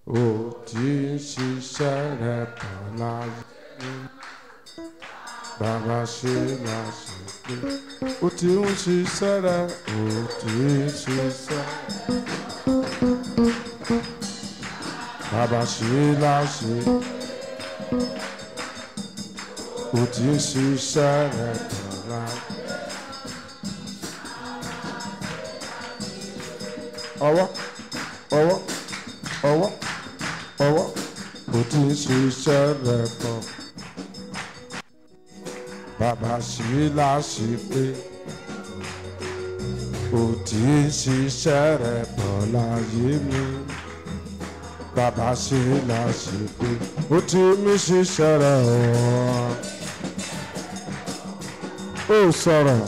ó ti ń ṣiṣẹ́ rẹ̀ bọ̀ láyé mi. Bàbá ṣe láṣẹ pé ó ti ń ṣiṣẹ́ rẹ̀ ó ti ń ṣiṣẹ́. Bàbá ṣe láṣẹ ó ti ń ṣiṣẹ́ rẹ̀ bọ̀ láyé. ọwọ́ ọwọ́ ọwọ́ ọwọ́ kò tí ń ṣiṣẹ́ rẹ̀ pọ̀. Bàbá ṣì láṣì pé kò tí ń ṣiṣẹ́ rẹ̀ pọ̀ láyé mi. Bàbá ṣì láṣì pé ó ti mí ṣiṣẹ́ rẹ̀ ọ̀. Ó sọ̀rọ̀.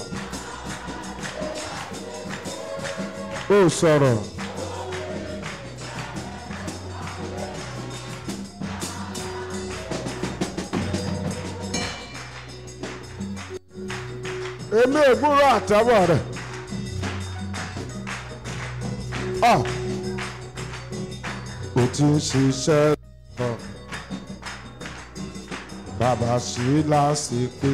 Ó sọ̀rọ̀. èmi ò gbúrò àtẹ́wọ̀ rẹ̀. Ọ̀ kò tí ń ṣiṣẹ́ lọ. Bàbá sí láti pé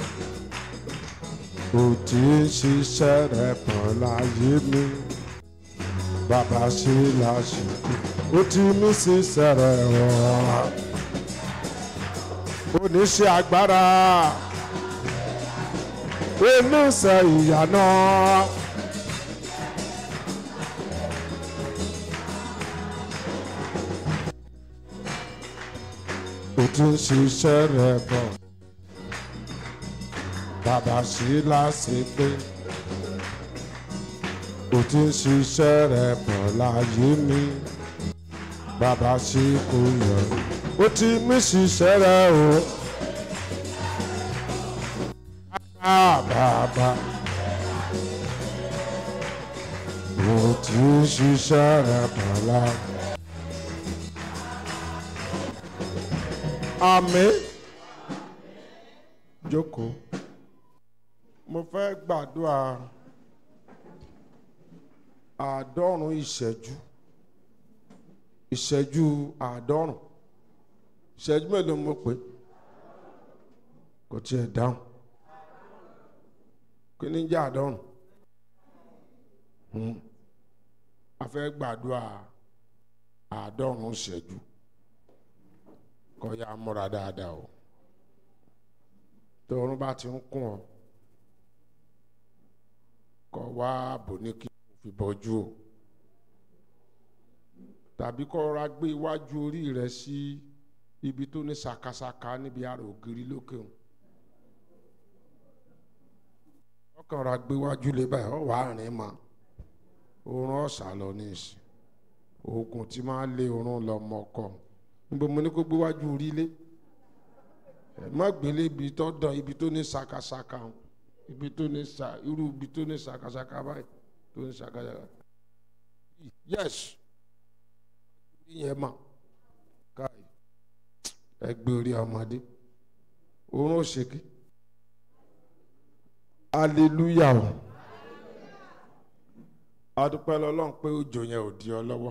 kò tí ń ṣiṣẹ́ rẹ̀ pọ̀ láyé mi. Bàbá sí láti pé ó ti mí ṣiṣẹ́ rẹ̀ wọ̀. Oníṣẹ́ agbára oníṣẹ́ ìyànà. ó ti ń ṣiṣẹ́ rẹ̀ bọ̀ bàbá sí láti pé ó ti ń ṣiṣẹ́ rẹ̀ bọ̀ láyé mi bàbá sí kò yọ ó ti mí ṣiṣẹ́ rẹ̀ o. Ah, bàbá ó ti ń ṣiṣẹ́ rẹ̀ bọ̀ láyé. Àmín. Jókòó. Mo fẹ́ gbàdúrà àádọ́rùn ìṣẹ́jú. Ìṣẹ́jú àádọ́rùn. Ìṣẹ́jú mélòó mo pè? Kò tiẹ̀ dáhùn. Kí ni jẹ́ àádọ́rùn? Hmm. A fẹ́ gbàdúrà àádọ́rùn ìṣẹ́jú kọ́ ya múra dáadáa o tọrun bá ti ń kún ọ kọ́ wá ààbò ní kí o fi bọ́jú o tàbí kọ́ ra gbé iwájú orí rẹ sí ibi tó ní sakasaka níbi àrò ògiri lókè o ọkàn ra gbé iwájú lé báyìí ọ wàá rìn mọ́ oorun ọ̀sà lọ ní ìsìn oògùn tí máa lé oorun lọ mọ́kọ́ níbo mo ní kó gbé wájú rí lé ẹ má gbélé ibi tó dán ibi tó ní sakasaka o ibi tó ní sa irú ibi tó ní sakasaka báyìí tó ní sakasaka yes yẹn mà káyì ẹ gbé orí ọmọdé oorun òṣèké hallelujah o adúpẹ́ lọ́lọ́run pé òjò yẹn ò di ọ lọ́wọ́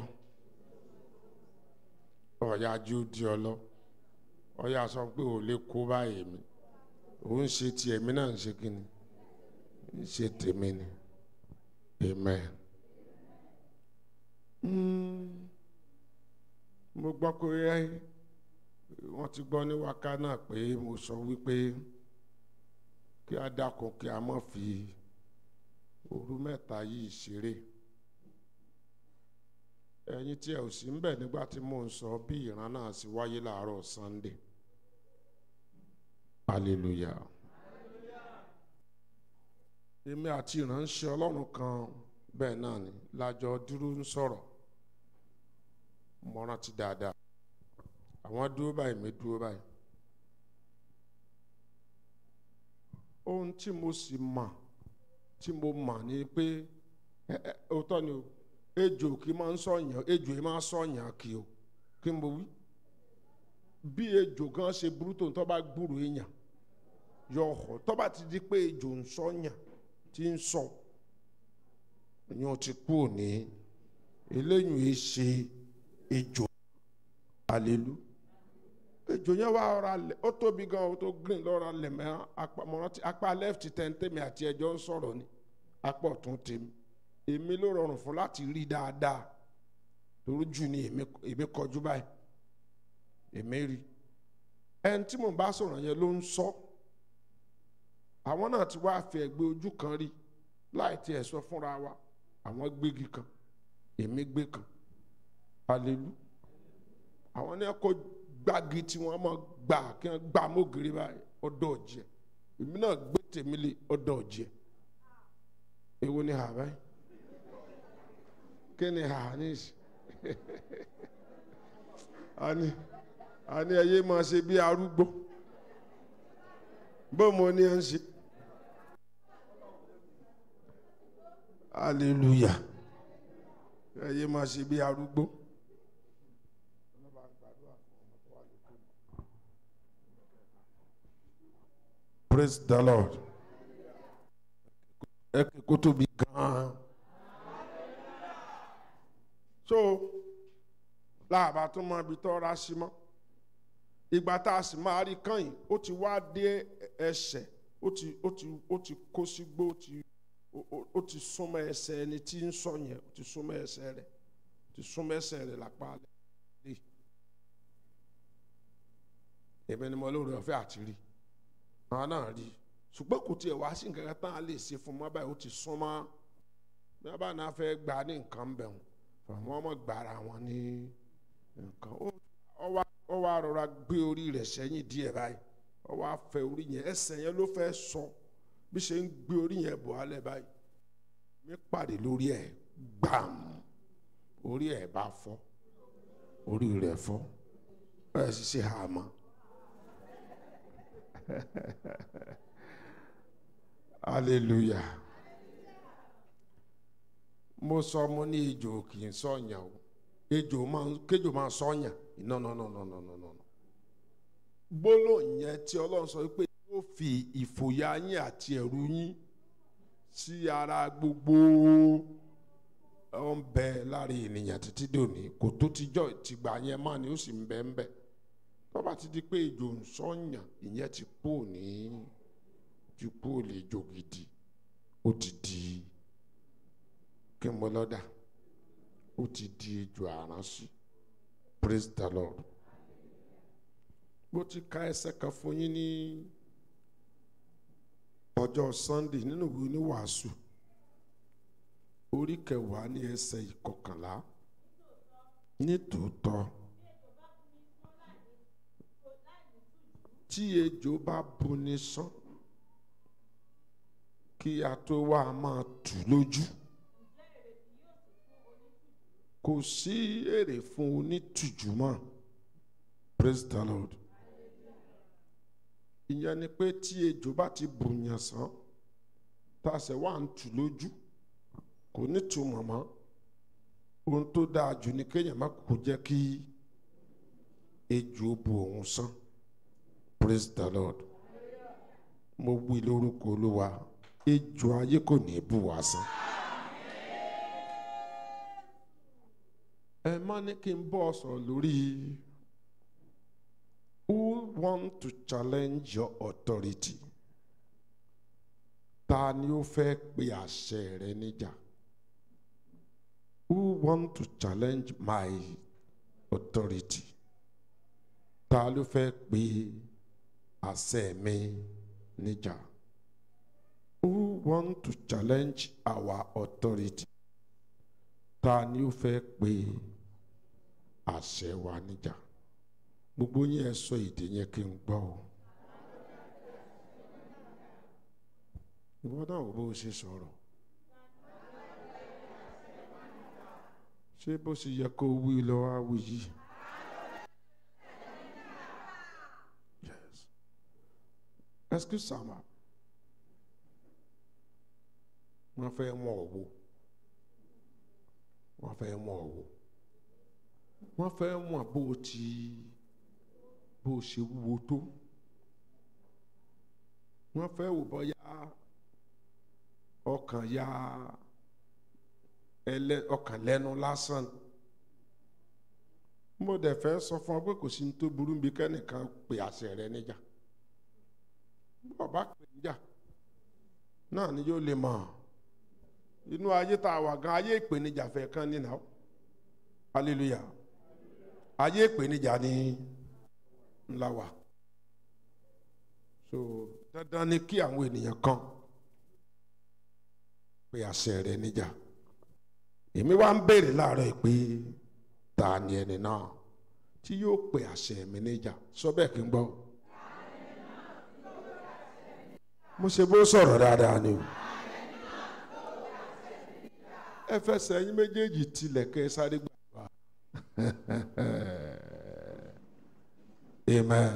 ọ̀yà ju di ọ lọ ọ̀yà sọ pé ò lè kó báyìí mi òun ṣe ti ẹ̀mí náà ń ṣe kí ni ń ṣe tèmi ni amen. Mm. mo gbọ́ pé wọ́n ti gbọ́ ní wákà náà pé mo sọ wípé kí a dákun kí a má fi òru mẹ́ta yìí ṣeré ẹ̀yin tí ẹ ò sí ń bẹ̀ nígbà tí mò ń sọ bí ìran náà sì wáyé láàárọ̀ Sunday hallelujah èmi àti ìránṣẹ́ Ọlọ́run kan bẹ́ẹ̀ náà ni lájọ dúró ń sọ̀rọ̀ mo rántí dáadáa àwọn dúró báyìí mi dúró báyìí ohun tí mo sì mọ̀ tí mo mọ̀ ni pé ẹ ẹ òótọ́ ni o ejò kì í máa ń sọ̀yàn ejò yìí máa ń sọ̀yàn kì o kí n bọ wí bí ejò gan ṣe burú tó ń tọ́ bá gbúrò èèyàn yọ ọ̀họ̀ tọ́ bá ti di pé ejò ń sọ̀yàn tí ń sọ ìyẹn ti kú òní eléyìí yìí ṣe ejò àlelu ejò yẹn wá ọ̀rọ̀ alẹ̀ ó tóbi gan ó tó green lọ́rọ̀ alẹ̀ mẹ́ apá mọ́rántí apá left tẹ̀ntẹ́mi àti ẹjọ́ ń sọ̀rọ̀ ni apá ọ̀tún tèmi èmi ló rọrùn fún láti rí dáadáa torí jù ni èmi kọjú báyìí èmi rí ẹni tí mò ń bá sọ̀rọ̀ yẹn ló ń sọ àwọn náà ti wá fi ẹ̀gbẹ́ ojú kan rí láì tiẹ̀ sọ fúnra wa àwọn gbégi kan èmi gbé kan alelu àwọn ní kó gbági tí wọ́n máa gbà kí wọ́n gbà mọ́gìrì báyìí ọdọ̀ ọ̀jẹ̀ èmi náà gbé tèmi lé ọdọ̀ ọ̀jẹ̀ èwo ni hà báyìí kí ni hà ní ìsìn àní àní ẹyẹ máa ṣe bí arúgbó bó mo ní ẹ ń ṣe hallelujah ẹyẹ máa ṣe bí arúgbó. praise the lord ẹ kí kó tóbi gan-an so láàbà tó mọ ibi tó ra sí mọ́ ìgbà tá a sì máa rí kàn ó ti wá dé ẹsẹ̀ ó ti ó ti ó ti kó sígbó ó ti ó ti súnmọ́ ẹsẹ̀ ẹni tí ń sọ yẹn ó ti súnmọ́ ẹsẹ̀ rẹ̀ ó ti súnmọ́ ẹsẹ̀ rẹ̀ lápá lẹ̀ èmi ni mo lóore ọ̀fẹ́ àti rí àwọn náà rí ṣùgbọ́n kò tiẹ̀ wá sí nǹkan kan tán á lè ṣe fún mọ́ báyìí ó ti súnmọ́ bí wọ́n bá náà fẹ́ gbà ní nǹkan bẹ̀ wọ́n àwọn ọmọ gbàrà wọn ní nǹkan ó wá rọra gbé orí rẹ̀ sẹ́yìn díẹ̀ báyìí ó wá fẹ́ orí yẹn ẹsẹ̀ yẹn ló fẹ́ sọ bí ṣe ń gbé orí yẹn bọ̀ álẹ̀ báyìí mi pàdé lórí ẹ̀ gbàm orí ẹ̀ bá fọ́ orí rẹ̀ fọ́ ẹ̀ sì ṣe hàmọ́. hallelujah mo sọ mo ní ejò kì í sọyàn o ejò máa kéjò máa sọyàn no no no no no no no gbólóhùn yẹn tí ọlọ́run sọ pé yóò fi ìfòyà yín àti ẹ̀rù yín sí ara gbogbo ọ̀n bẹ láàrin ènìyàn títí dòní kò tó tijọ́ ìtìgbà yẹn máa ni ó sì ń bẹ ń bẹ tó bá ti di pé ejò ń sọyàn ìyẹn ti kú ní ti kú lè jò gidi ó ti di kí n bọ lọ́dà ó ti di ejò àránsí praise the lord bó ti ka ẹsẹ̀ kan fún yín ní ọjọ́ sunday nínú ìwé oníwàásù orí kẹwàá ní ẹsẹ̀ ìkọkànlá nítòótọ́ tí ejò bá buni sán kí a tó wá máa tù lójú kò sí èrè fún onítùjú mọ́ praise the lord ìyẹn ni pé tí ejò bá ti bùyàn sán tá a ṣe wá ń tù lójú kò ní túmọ̀ mọ́ ohun tó dáa jù ni kéèyàn má kó jẹ́ kí ejò bu òun sán praise the lord mo wí lórúkọ olúwa ejò ayé kò ní bù wá sán. ẹ má ní kí n bọ́ sọ̀rọ̀ lórí who want to challenge your authority ta ni ó fẹ́ pe àṣẹ rẹ níjà who want to challenge my authority ta ló fẹ́ pe àṣẹ mi níjà who want to challenge our authority ta ni ó fẹ́ pe àṣẹ wa níjà gbogbo yín ẹ sọ èdè yẹn kí n gbọ́ ọ. ìwọ náà wo bó o ṣe sọ̀rọ̀ ṣé bó ṣe yẹ kó wí lọ wá wí yìí. Yes. Excuse sama wọ́n fẹ́ mọ̀ ọ́ wò wọ́n fẹ́ mọ̀ ọ́ wò wọ́n fẹ́ mọ̀ bó o ti bó o ṣe wúwo tó wọ́n fẹ́ wò bọ́yá ọkàn ya ẹlẹ ọkàn lẹ́nu lásán mo dẹ̀ fẹ́ sọ fún ọ pé kò sí ní tó burú bí kẹ́nìkan pe àṣẹ rẹ níjà bàbá pè níjà náà ni yóò lè mọ̀ inú ayé tá a wà gan ayé ìpèníjà fẹ́ kán nínà ó hallelujah ayé ìpèníjà ni ńlá wà so dandan ni kí àwọn ènìyàn kan pe àṣẹ rẹ níjà èmi wá ń béèrè láàárọ̀ yìí pé ta ni ẹni náà tí yóò pe àṣẹ mi níjà sọ bẹ́ẹ̀ kí n gbọ́ mo ṣe bó sọ̀rọ̀ dáadáa ni o ẹ fẹsẹ̀ yín méjèèjì tilẹ̀ kẹ́ ẹ sáré gbàgbà amen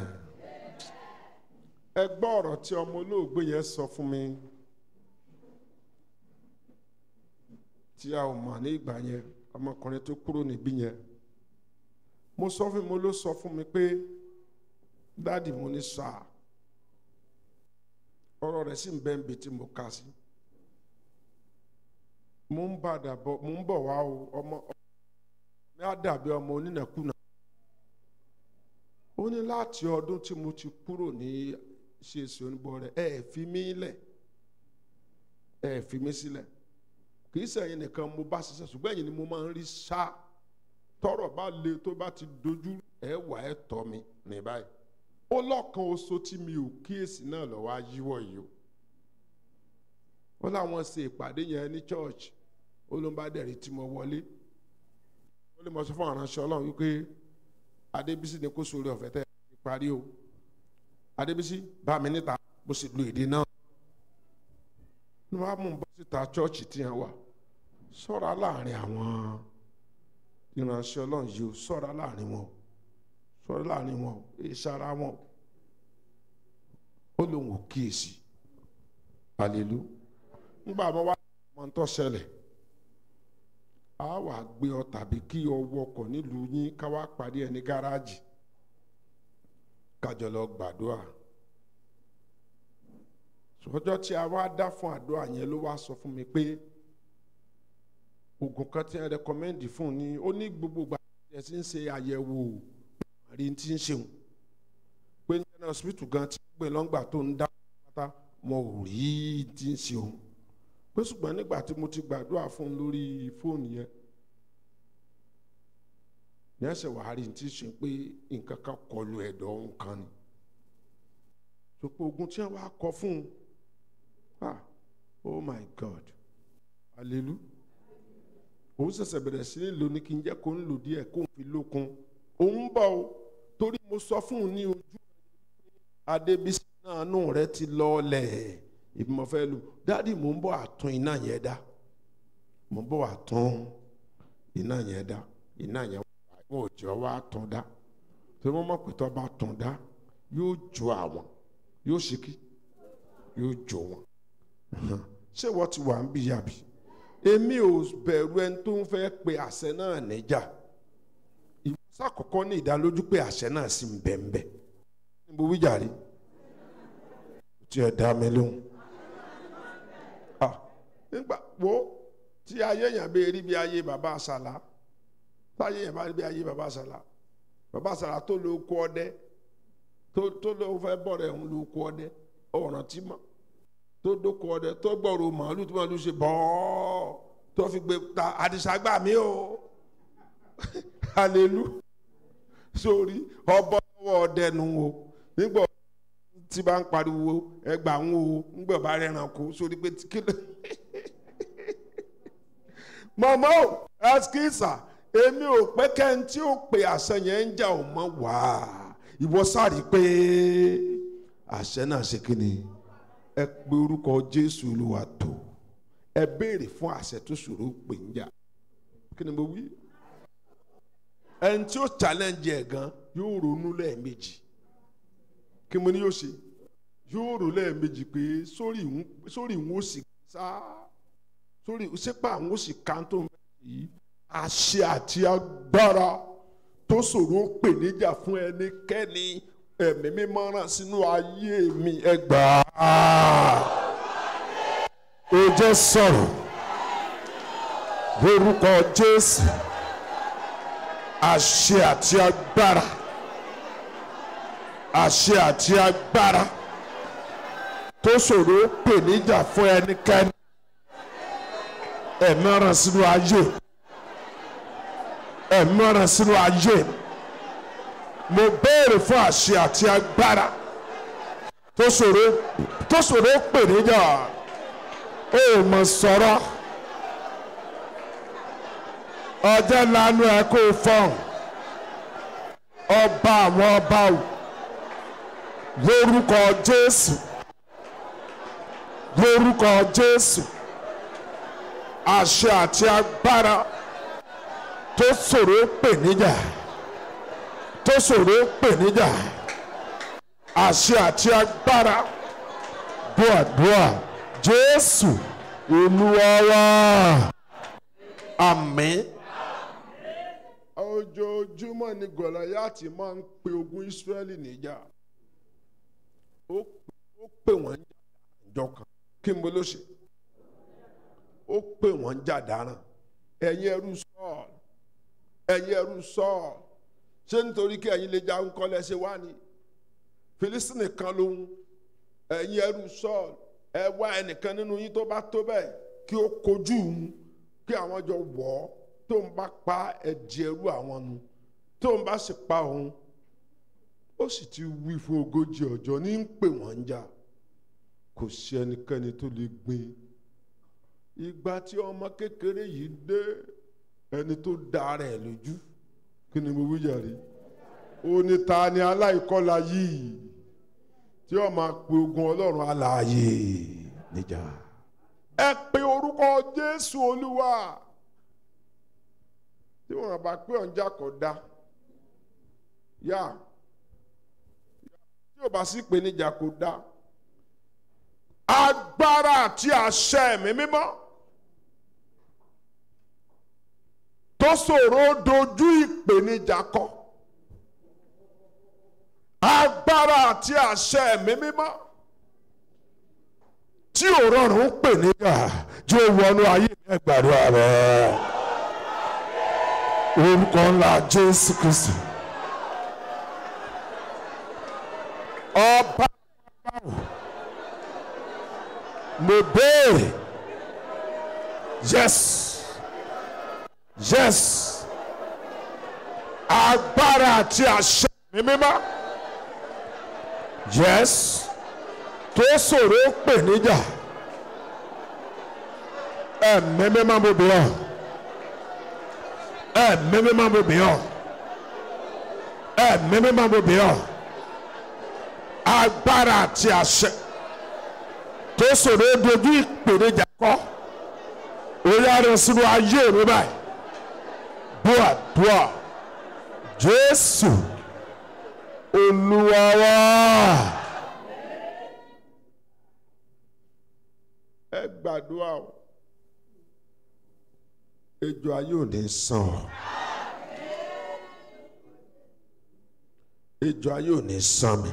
ẹ gbọ́ ọ̀rọ̀ tí ọmọ olóògbé yẹn sọ fún mi tí a ò mọ̀ ní ìgbà yẹn ọmọkùnrin tó kúrò níbí yẹn mo sọ fún mi mo ló sọ fún mi pé dáàdì mo ní sáà ọ̀rọ̀ rẹ̀ sì ń bẹ níbi tí mo kà sí mo ń bàdà bọ̀ mo ń bọ̀ wá o ọmọ mi á dàbí ọmọ onínàkúnà ó ní láti ọdún tí mo ti kúrò ní ṣèṣe oníbọ̀ rẹ̀ ẹ fi mí lẹ̀ ẹ fi mí sílẹ̀ kì í sẹ́yìn nìkan mo bá ṣiṣẹ́ ṣùgbọ́n ẹ̀yin ni mo máa ń rí ṣá tọ́rọ̀ bá le tó bá ti dojú ẹ wà ẹ tọ́ mi ní báyìí ó lọ́kàn oṣù tí mi ò kíyèsí náà lọ́wọ́ ayíwọ̀ yìí o ó láwọn ṣe ìpàdé yẹn ní church ó ló ń bá dẹ̀rí tí mo wọlé ó lè mọ sọ fún aránṣẹ́ ọlọ́run wípé adébísí ni kó sórí ọ̀fẹ́ tẹ́ ẹ parí o adébísí bá mi níta mo sì lu èdè náà ní wàá mú un bọ́ síta church tí yẹn wà ṣọ́ra láàrin àwọn ìránṣẹ́ ọlọ́run yìí o ṣọ́ra láàrin wọn o sọ̀rọ̀ láàrin wọn ìṣara wọn ó lóun ò kíyèsí àlèlú ńgbà wọn wá mọ ń tó ṣẹlẹ̀ a wà gbé ọ tàbí kí ọ wọkọ̀ nílùú yín ká wá parí ẹ ní gáràjì kájọ lọ gbàdúrà sọjọ́ tí a wá dá fún àdúrà yẹn ló wá sọ fún mi pé oògùn kan tí ẹ rẹkọmẹ́ndì fún un ni ó ní gbogbo gbà ẹ ti ń ṣe àyẹ̀wò rí ti ń ṣeun pé ní hospital gan ti gbé lọ́ngbà tó ń dá pátá wọn ò rí ti ń ṣeun pé ṣùgbọ́n nígbà tí mo ti gbàdúrà fún un lórí fóònù yẹn ní ẹsẹ̀ wàá rí ti ṣe pé nǹkan kan kọlu ẹ̀dọ̀ ọ̀hún kan ni sọpọ̀ ogun tí wọ́n wá kọ fún un ah oh my god hallelujah òun ṣẹ̀ṣẹ̀ bẹ̀rẹ̀ sí ní lò ní kí n jẹ́ kó ń lò díẹ̀ kó ń fi lókun òun bọ̀ o torí mo sọ fún un ní ojú adébísí náà nù rẹ ti lọọlẹ̀ ìbímọ fẹ́ lù dáàdi mò ń bọ̀ àtún iná yẹn dá mò ń bọ̀ àtún iná yẹn dá iná yẹn wọ́n ò jọ wá tún dá torí wọ́n mọ̀ pé tó bá tún dá yóò jó àwọn yóò ṣíkí yóò jó wọn ṣé wọ́n ti wà ń bí yàbí èmi ò bẹ̀rù ẹni tó ń fẹ́ pe àṣẹ náà níjà sàkọ́kọ́ ní ìdálójú pé àṣẹ náà sì ń bẹ̀ ń bẹ̀ níbo wíjàre tí ẹ dá mi lóhùn nígbà wo tí ayé yẹn bẹ rí bí ayé bàbá àṣàlá táyé yẹn bá rí bí ayé bàbá àṣàlá bàbá àṣàlá tó lo kó ọdẹ tó ló fẹ́ bọ̀rẹ̀ ń lo kó ọdẹ ọ̀ràn tí mọ̀ tó dókó ọdẹ tó gbọ̀rọ̀ màálù tó màálù ṣe bọ́ọ̀ tó fi gbé ta àdìsá gbà mí o hallelujah sórí ọbọ lọ́wọ́ ọdẹnu o nígbà tí bá ń pariwo ẹgbà ń wo nígbà bá rẹran kó sórí pé kílò mọ̀mọ́ ẹskísà èmi ò pé kẹ́hìn tí ó pe àṣẹ yẹn ń jà ò mọ̀ wá ìwọ sáré pé àṣẹ náà ṣe kí ni ẹ pe orúkọ Jésù Olúwa tó ẹ béèrè fún àṣẹ tó ṣòro pè ń jà kí ni mo wí ẹni tí ó challenge ẹ̀ gan yóò ronú lẹ́ẹ̀mejì kí mo ní yóò ṣe yóò rò lẹ́ẹ̀mejì pé sórí ìwọ̀n ó sì sá sórí sípà àwọn ó sì ká tó ń bẹ̀ yìí àṣẹ àti agbára tó ṣòro pè níjà fún ẹnikẹ́ni ẹ̀mí mímọ́ rán sínú ayé mi ẹ gbà á. ó jẹ́ sọ̀rọ̀ lórúkọ Jésù àṣẹ àti agbára àṣẹ àti agbára tó ṣòro pè níjà fún ẹnikẹ́ni ẹ̀mí ọ̀ràn sínú ayé ẹ̀mí ọ̀ràn sínú ayé mo béèrè fún àṣẹ àti agbára tó ṣòro tó ṣòro pè níjà ó mọ̀ sọ̀rọ̀ ọjọ́ lanu ẹ̀ kó fọ́n ọba àwọn ọba o lórúkọ Jésù lórúkọ Jésù àṣẹ àti agbára tó ṣòro pè níjà tó ṣòro pè níjà àṣẹ àti agbára dùàdùà Jésù Olúwa wa àmín ojoojúmọ́ ni gòláyàtì máa ń pe ogun Ísírẹ́lì níjà ó pè wọ́n jọ kan kí n bó ló ṣe ó pè wọ́n jà dáràn ẹ̀yin ẹrú Sọ́ọ̀lù ẹ̀yin ẹrú Sọ́ọ̀lù ṣé nítorí kí ẹ̀yin lè jagun kọ́ lẹ́sẹ̀ wá ni Fílísítìnì kan lòun ẹ̀yin ẹrú Sọ́ọ̀lù ẹ wá ẹnìkan nínú yín tó bá tó bẹ́ẹ̀ kí ó kojú òun kí àwọn jọ wọ̀ ọ́ tó ń bá pa ẹ̀jẹ̀ ẹrú àwọn nu tó ń bá sì pa òun ó sì ti wí fún ogójì ọjọ́ ní ń pè wọ́n ń jà kò sí ẹnikẹ́ni tó lè gbìn ìgbà tí ọmọ kékeré yìí dé ẹni tó dá rẹ̀ lójú kí ni mo wí jàre ó ní ta ni aláìkọlà yìí tí ó máa pe ogun ọlọ́run alààyè níjà ẹ pe orúkọ jésù olúwa tí wọn bá pé ọ̀njà kò dá yá tí ò bá sí pé níjà kò dá agbára àti àṣẹ ẹ̀mí mímọ́ tó ṣòro dojú ìpèníjà kọ agbára àti àṣẹ ẹ̀mí mímọ́ tí ò rọrùn pè níjà jẹ́ wọnú ayé mi gbàdúrà rẹ̀ orúkọ ńlá Jésù Kristi ọba báwo mo béèrè yes yes agbára àti àṣẹ mi mímọ́ yes tó ṣòro pè níjà ẹ̀mí mímọ́ mo bẹ̀ ọ́ ẹ̀mí mímọ́ mo bẹ̀ ọ́ ẹ̀mí mímọ́ mo bẹ̀ ọ́ agbára àti àṣẹ tó ṣòro dojú ìpèníjà kọ orí àrùn sínú ayé mi báyìí bua bua Jésù Olúwa wa. ẹ gbàdúrà o ejò ayé ò ní sàn ọ́ ejò ayé ò ní sàn mi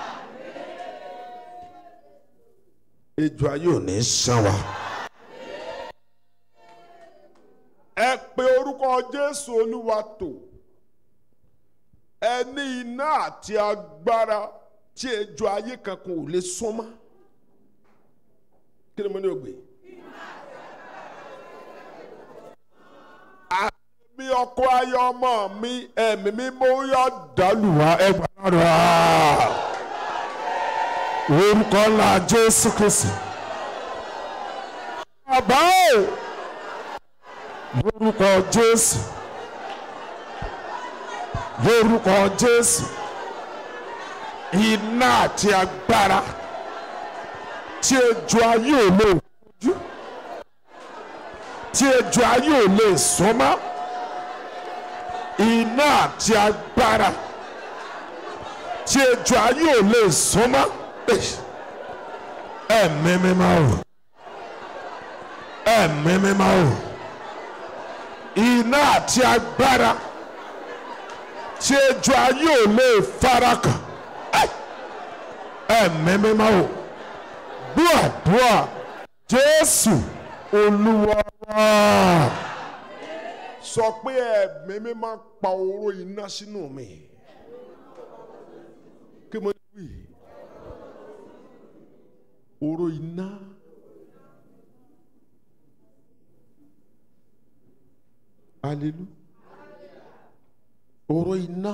ejò ayé ò ní sàn wá. ẹ pe orúkọ Jésù Olúwa tó ẹ ní iná àti agbára tí ejò ayé kankan ò lè súnmọ́ kí ni mo ní o gbé. àmì ọkọ ayé ọmọ mi ẹ̀mí mi mo yọ dàlùwà ẹgbàá rà orúkọ ńlá Jésù Kristi. bàbá o lórúkọ Jésù lórúkọ Jésù iná àti agbára tí ejò ayé ò lè fojú tí ejò ayé ò lè súnmọ́ iná àti agbára tí ejò ayé ò lè súnmọ́ ẹ̀mí mímọ́ o ẹ̀mí mímọ́ o iná àti agbára tí ejò ayé ò lè farakàn ẹ̀mí mímọ́ o dúàdúà jésù olúwa wa sọ pé ẹ̀mí mi máa pa oró iná sínú mi kí mo wí oró iná hallelujah oró iná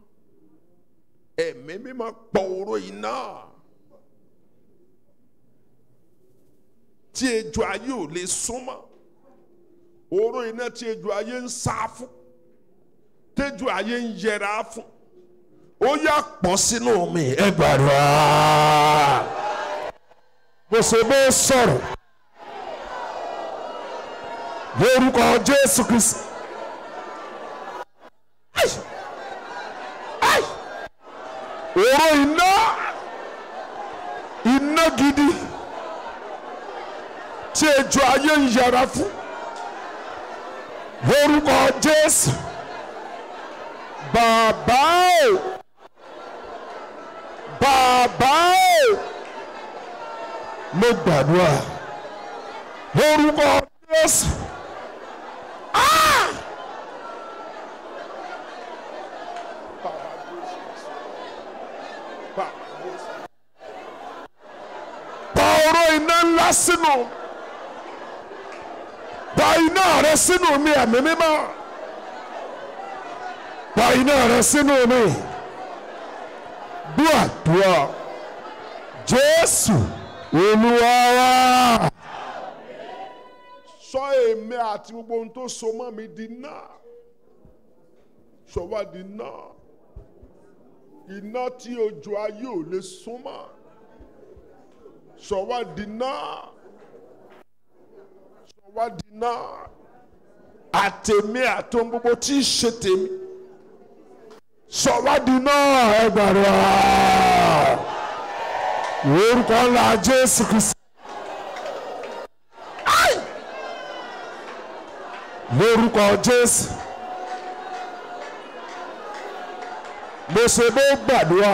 ẹ̀mí mi máa pa oró iná tí ejò ayé ò lè súnmọ́ oró iná tí ejò ayé ń sá fún tejò ayé ń yẹra fún ó yà pọ̀ sínú mi ẹ gbàdúrà bó ṣe bó sọ̀rọ̀ lórúkọ Jésù Kristi. Ai! Ai! Oró iná iná gidi tí ejò ayé ń yẹra fún lórúkọ Jésù bàbá o bàbá o mo gbàdúrà lórúkọ Jésù. Ah! pa oró iná ńlá sínú pa iná rẹ sínú mi ẹ̀mí mímọ́ pa iná rẹ sínú mi dúàdúà Jésù Olúwa wa. sọ èmi àti gbogbo ohun tó so mọ́ mi di náà sọ wá di náà iná tí ojú ayé ò lè súnmọ́ sọ wá di náà sọ wá di náà àtẹ̀mí àtọ́n gbogbo tí í ṣe tèmi sọ wá di náà ẹgbàrá orúkọ ńlá Jésù Kristi. Ai! lórúkọ Jésù mo ṣe bó gbàdúrà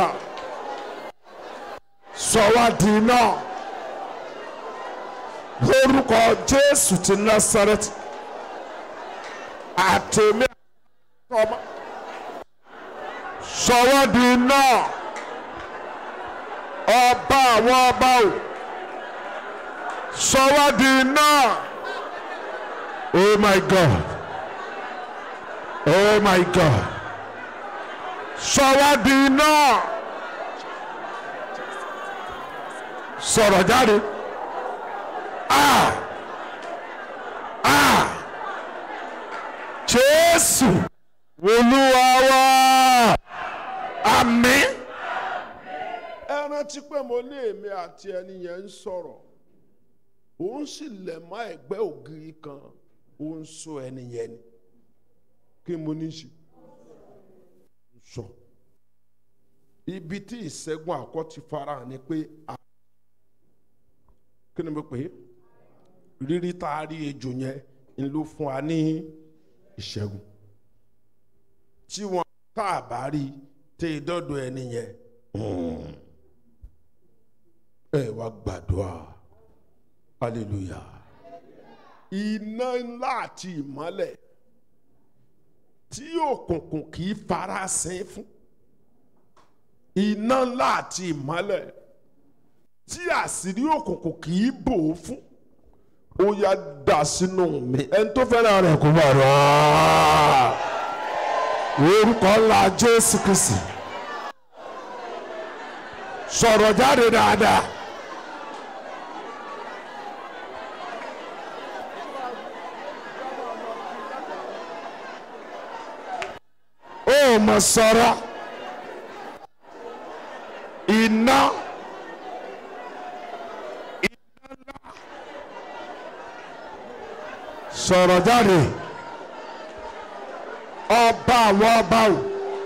sọ wá di náà lórúkọ Jésù ti Násárẹ́tì àtẹ̀mí àtọ́mọ́ sọ wá di náà ọba àwọn ọba o sọ wá di náà oh my God oh my God sọ wá di náà sọ̀rọ̀ jáde ah ah Jésù Olúwa wa àmín. ẹ rántí pé mo ní èmi àti ẹni yẹn ń sọ̀rọ̀ òun sì lẹ̀ mọ́ ẹ̀gbẹ́ ògiri kan òun sọ ẹni yẹn ni kí mo ní í ṣe sọ ibi tí ìṣẹ́gun àkọ́ ti farahàn ni pé a kí ni mo pè é rírí tá a rí ejò yẹn ń ló fún wa ní ìṣẹ́gun tí wọn tá a bá rí tẹ ìdọ́dọ̀ ẹni yẹn ẹ wá gbàdúrà hallelujah iná ńlá àti ìmọ́lẹ̀ tí òkùnkùn kì í farasin fún iná ńlá àti ìmọ́lẹ̀ tí àṣírí òkùnkùn kì í bò ó fún ó yá dà sínú mi ẹni tó fẹ́ràn rẹ̀ kó bá rà á orúkọ ńlá Jésù Kristi sọ̀rọ̀ jáde dáadáa. ó mọ̀ sọ̀rọ̀ iná iná ńlá sọ̀rọ̀ jáde ọba àwọn ọba o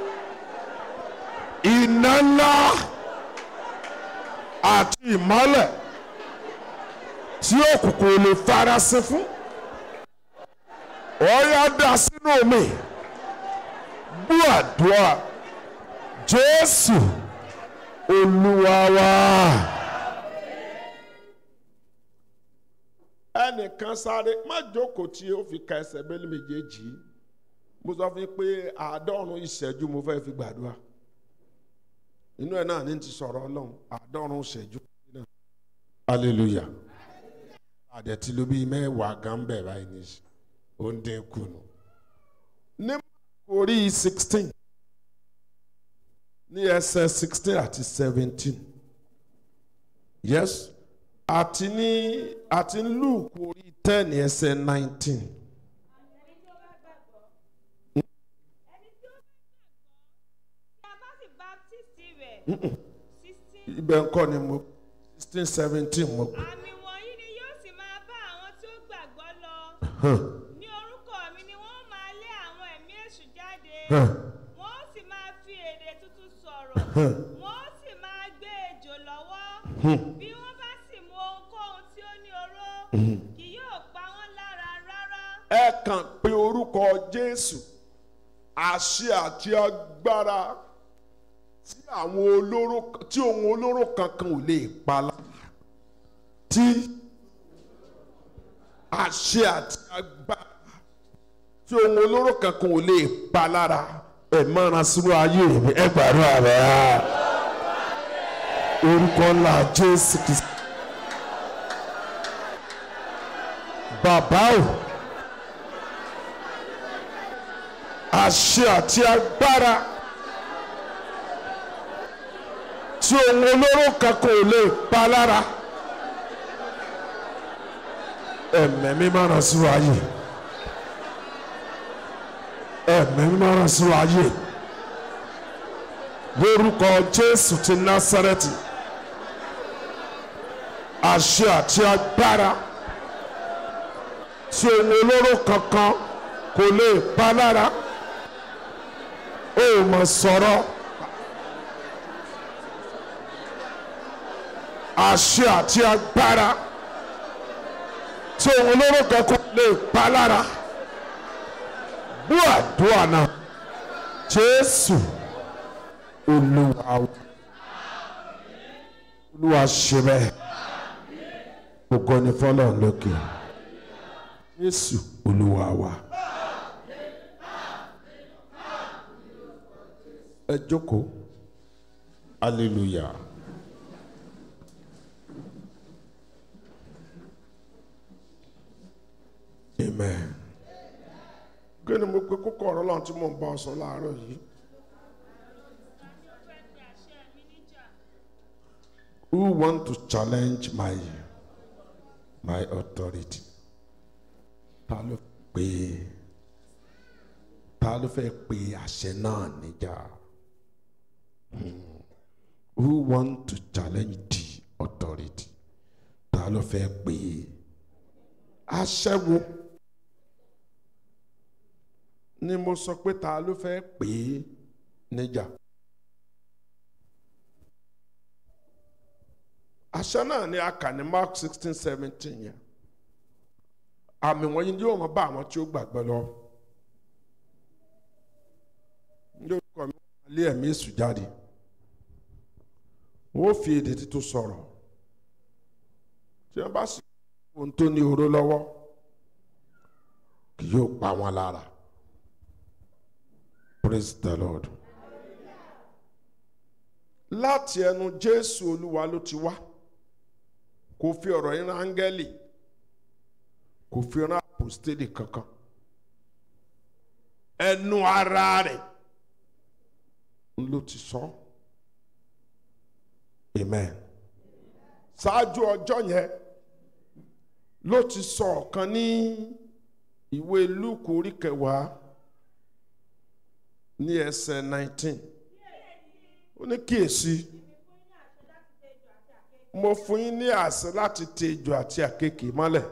iná ńlá àti ìmọ́lẹ̀ tí òkùnkùn ò lè farasin fún ó yá dà sínú mi gbúàdúrà jésù olúwa wa. ẹnìkan sáré má jókòó tí ó fi ka ẹsẹ̀ bẹ́ẹ̀ méjèèjì mo sọ fún yín pé àádọ́rùn ìṣẹ́jú mo fẹ́ fi gbàdúrà inú ẹ̀ náà ní ti sọ̀rọ̀ ọlọ́run àádọ́rùn ìṣẹ́jú náà hallelujah àdẹ̀tí ló bí mẹ́wàá gan bẹ̀ báyìí ní í ó ń dín kù nù. ní orí sixteen ní ẹsẹ̀ sixteen àti seventeen yes àti ní àti ní Luke orí ten ẹsẹ̀ nineteen. ẹni tí ó bá gbàgbọ́. ẹni tí ó bá gbàgbọ́. tí a bá sì baptisti rẹ̀. sixteen. ibẹ̀ ńkọ́ ni mo sixteen seventeen mo pè. àmì wọ̀nyí ni yóò sì máa bá àwọn tí ó gbàgbọ́ lọ. ní orúkọ mi ni wọ́n máa lé àwọn ẹ̀mí èṣù jáde. wọ́n ó sì máa fi èdè tuntun sọ̀rọ̀. wọ́n ó sì máa gbé ejò lọ́wọ́. bí wọ́n bá sì mu ohunkóhun tí ó ní oró. kì yóò pa wọ́n lára rárá. ẹ kàn pé orúkọ Jésù àṣẹ àti agbára tí àwọn olóró tí ohun olóró kankan ò lè pa lára tí àṣẹ àti agbára tí ohun olóró kankan ò lè pa lára ẹ mọ́ra sínú ayé mi ẹ gbàdúrà rẹ̀ á orúkọ ńlá Jésù Kristi bàbá o. àṣẹ àti agbára tí ohun olóró kankan ò lè pa lára ẹ̀mẹ́ mi máa ràn sínú ayé ẹ̀mẹ́ mi máa ràn sínú ayé lórúkọ Jésù ti Násárẹ́tì àṣẹ àti agbára tí ohun olóró kankan kò lè pa lára ó mọ̀ sọ̀rọ̀ àṣẹ àti agbára tí òun olóró kankan lè pa lára bú àdúrà náà Jésù Olúwa Olúwa ṣe bẹ́ẹ̀ gbogbo ní fọlọ́ lókè Jésù Olúwa wa. ẹ jókòó hallelujah. amen. kí ni mo pe kókó ọ̀rọ̀ lọ́n tí mò ń bá ọ sọ láàárọ̀ yìí. Tani ó fẹ́ pe àṣẹ mi níjà? who want to challenge my my authority. ta ló pe ta ló fẹ́ pe àṣẹ náà níjà. Hmm. who want to challenge the authority. ta ló fẹ́ pe àṣẹ wo ni mo sọ pé ta ló fẹ́ pè é níjà. àṣẹ náà ni a kà ní Mark sixteen seventeen yẹn àmì wọ̀nyí ni yóò máa bá àwọn tí ó gbàgbọ́ lọ. ní orúkọ mi wọ́n lé ẹ̀mí èṣù jáde wọ́n fi èdè tuntun sọ̀rọ̀ tí wọ́n bá sì ohun tó ní oró lọ́wọ́ kì yóò pa wọ́n lára praise the lord láti ẹnu jésù olúwa ló ti wá kò fi ọ̀rọ̀ yín rán áńgẹ́lì kò fi rán àpòstélì kankan ẹnu ara rẹ̀ ló ti sọ amen ṣáájú ọjọ́ yẹn ló ti sọ ọ̀kan ní ìwé lúùkù orí kẹwàá ní ẹsẹ̀ nineteen ó ní kíyèsí mo fún yín ní àṣẹ láti tẹ ejò àti àkekè mọ́lẹ̀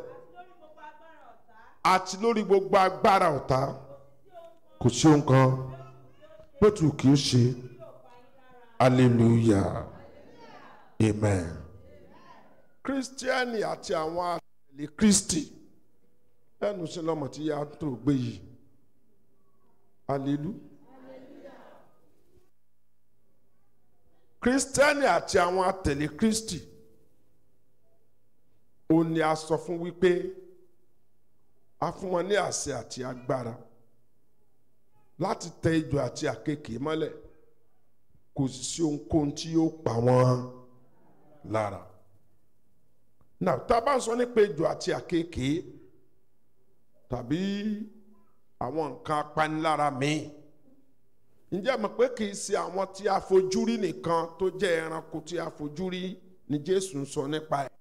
àti lórí gbogbo agbára ọ̀tá kò sí ohun kan bótú kì í ṣe hallelujah amen kírísítíánì àti àwọn àtẹ̀lé kristi ẹnu sí lọ́mọ tí yá tó gbé yìí hallelujah. kírísítẹ́nì àti àwọn àtẹ̀lé kristi ó ní a sọ fún wípé a fún wọn ní àṣẹ àti agbára láti tẹ ejò àti àkekèé mọ́lẹ̀ kò sì sí ohunkóhun tí yóò pa wọ́n lára. now tá a bá ń sọ nípa ejò àti àkekèé tàbí àwọn nǹkan apanilára míì ǹjẹ́ mọ̀ pé kì í ṣe àwọn tí a fojú rí nìkan tó jẹ́ ẹranko tí a fojú rí ni Jésù ń sọ nípa ẹ̀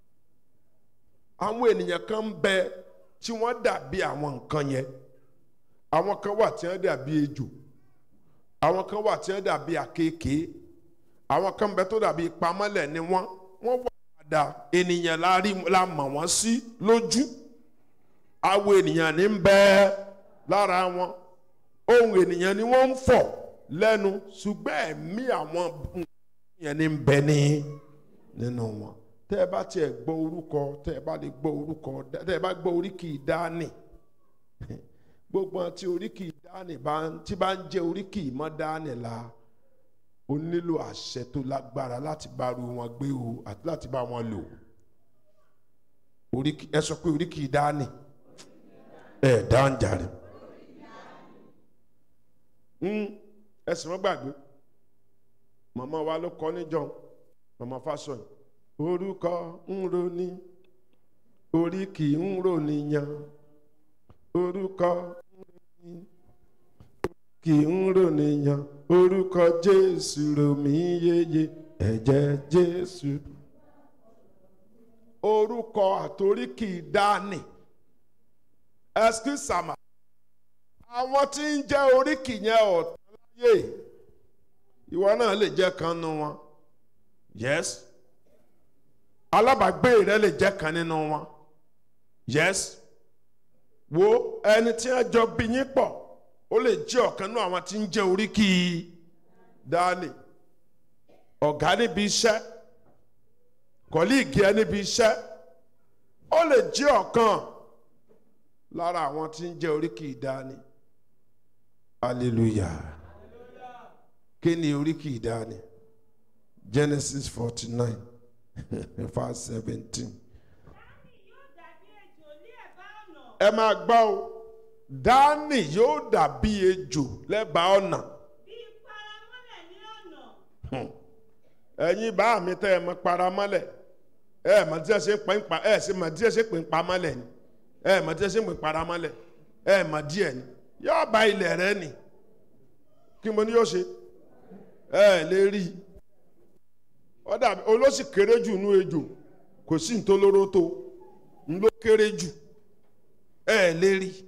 àwọn ènìyàn kan ń bẹ tí wọ́n dàbí àwọn nǹkan yẹn àwọn kan wà tí wọ́n dàbí ejò àwọn kan wà tí wọ́n dàbí àkekèé àwọn kan bẹ tó dàbí pamọ́lẹ̀ ni wọ́n wọ́n wà padà ènìyàn la rí la mọ̀ wọ́n sí lójú àwọn ènìyàn ní ń bẹ lára wọn ohun ènìyàn ni wọ́n ń fọ̀ lẹ́nu ṣùgbọ́n ẹ̀mí àwọn yẹn ní ń bẹ ní nínú wọn tẹ́ ẹ bá tiẹ̀ gbọ́ orúkọ tẹ́ ẹ bá lè gbọ́ orúkọ tẹ́ ẹ bá gbọ́ oríkì dání gbogbo àwọn tí oríkì dání bá ń tí bá ń jẹ́ oríkì mọ́ dání la ó nílò àṣẹ tó lágbára láti bá ru wọn gbé o àti láti bá wọn lò oríkì ẹ sọ pé oríkì dání ẹ dáhùn jàre ẹ sì mọ́ gbàgbé màmá wa ló kọ́ níjọ́ màmá Fásọyìn orúkọ ń roni oríkì ń rònìyàn orúkọ ń roni kì ń rònìyàn orúkọ Jésù ròmí yeye ẹ̀jẹ̀ Jésù orúkọ àtoríkì dání ẹsikísàmà àwọn tí ń jẹ́ oríkì yẹn ọ̀tán láyé ìwọ náà lè jẹ́ kan nínú wọn yes alábàágbé rẹ lè jẹ́ kan nínú wọn yes wo ẹni tí wọ́n jọ bí yín pọ̀ ó lè jẹ́ ọ̀kan nínú àwọn tí ń jẹ́ oríkì dání ọ̀gá níbi iṣẹ́ kọ́líìgì ẹ níbi iṣẹ́ ó lè jẹ́ ọ̀kan lára àwọn tí ń jẹ́ oríkì dání hallelujah kí ni oríkì ìdáni Genesis forty nine verse seventeen. yóò dàbí ejò ní ẹ̀bá ọ̀nà ẹ máa gbọ́ o dání yóò dàbí ejò lẹ́bàá ọ̀nà bí paramọ́lẹ̀ ní ọ̀nà ẹ̀yin bá mi tẹ́ ẹ mọ paramọ́lẹ̀ ẹ mọ̀ tí ẹ ṣe ń pè ń pa ẹ ṣe mọ̀ tí ẹ ṣe ń pè ń pamọ́lẹ̀ ni ẹ mọ̀ tí ẹ ṣe ń pè ń paramọ́lẹ̀ ẹ mọ̀ díẹ̀ ni yóò bá ilẹ̀ rẹ nì kí mo ní yóò ṣe ẹ lè rí i ọ̀dà olóṣì kéré jù nú ejò kò sí ntolóró tó ń ló kéré jù ẹ lè rí i.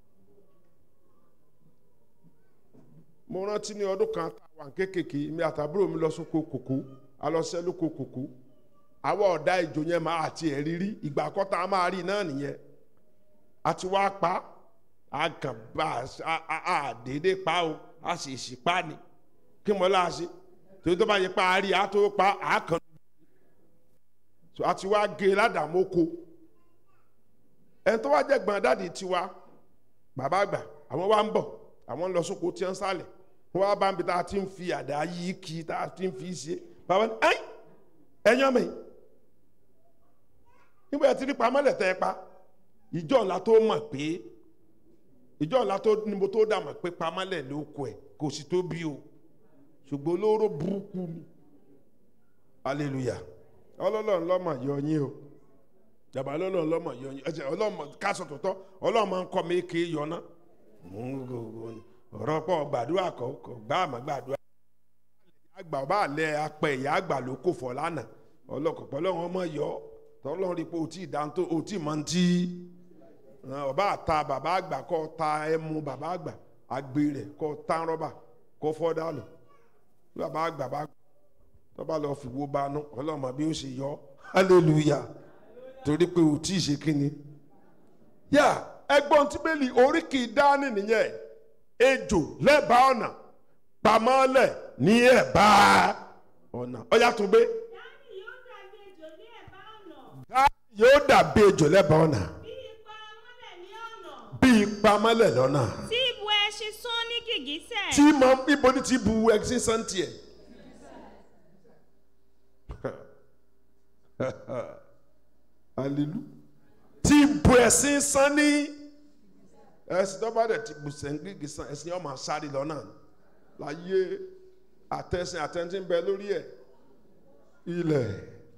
mo rántí ní ọdún kan tá a wà kékèké mi àtàbúrò mi lọ sóko kòkó a lọ sẹ́ lóko kòkó àwọn ọ̀dà ejò yẹn máa àti ẹ̀ rírí ìgbà àkọ́tà a máa rí náà nìyẹn àti wá pa á kàn bá a dédé pa o a sì sì pa ni kí mo láà ṣe torí tó bá yẹ pa á rí a tó pa á kàn so àti wá gé ládàmóko ẹni tó wá jẹ́ gbọ̀n dáàdi tiwa bàbá àgbà àwọn wá ń bọ̀ àwọn ń lọ sóko tí wọ́n ń sálẹ̀ wọ́n wá bá ń bi tá a ti ń fi àdá yí kí tá a ti ń fi ṣe bàbá ní ẹ́yìn ẹ̀yàn mi nígbà tí ní pamọ́lẹ̀ tẹ́ ẹ pa ìjọ ńlá tó mọ̀ pé ìjọ ńlá tó ní mo tó dà mọ̀ pé pamọ́lẹ̀ ló kọ ẹ̀ kò sì tó bí o ṣùgbọ́n olóró burúkú ni hallelujah ọlọ́lọ́run lọ́mọ yọ yín o jàmbá ọlọ́run lọ́mọ yọ yín ẹ̀jẹ̀ ọlọ́mọ kásọ̀ tó tọ́ ọlọ́mọ ń kọ́ mi kì í yọ ná ọ̀rọ̀ pọ̀ gbàdúrà kọ́ kọ́ gbá àmọ́ gbàdúrà àgbà ọba àlẹ apẹ ìyá àgbà ló kò fọ lánàá ọlọkọpọ lọ́wọ́ ọmọ yọ tọ́lọ́run rí pé o tí ì dáńtó o tí ì mọ ti ọba àta bàbá àgbà kọ́ ta ẹmu bàbá àgbà àgbè rẹ̀ kọ́ tán rọ́bà kọ́ fọ́ dànù bàbá àgbà bá tọ́ba lọ fìwó banú ọlọ́mọ bí ó ṣe yọ hallelujah torí pé o tí ì ṣe kíni. yá ẹgbọ́n tí bẹ́ẹ̀lì oríkì dání nìyẹn ejò lẹ́bàá ọ̀nà pamọ́lẹ̀ ní ẹ̀bá ọ̀nà ọ̀yà tó gbé. dání yóò dàbí ejò ní ẹ̀bá ọ̀nà yóò dàbí ejò lẹ́bàá ọ̀nà bí paramọ́lẹ̀ ní ọ̀nà bíi pamọ́lẹ̀ lọ́nà tí ibu ẹṣin sún ní gìgísẹ̀ tí mọ ibo ni ti bu ẹ̀sìn santi ẹ̀. hallelujah tí bu ẹ̀sìn san ní ẹ̀sìn tó bá dẹ̀ ti gbùsẹ̀ ń gígì sàn ẹ̀sìn yóò máa sáré lọ náà láyé àtẹ̀sìn àtẹ̀ntì ń bẹ lórí ẹ̀ ilẹ̀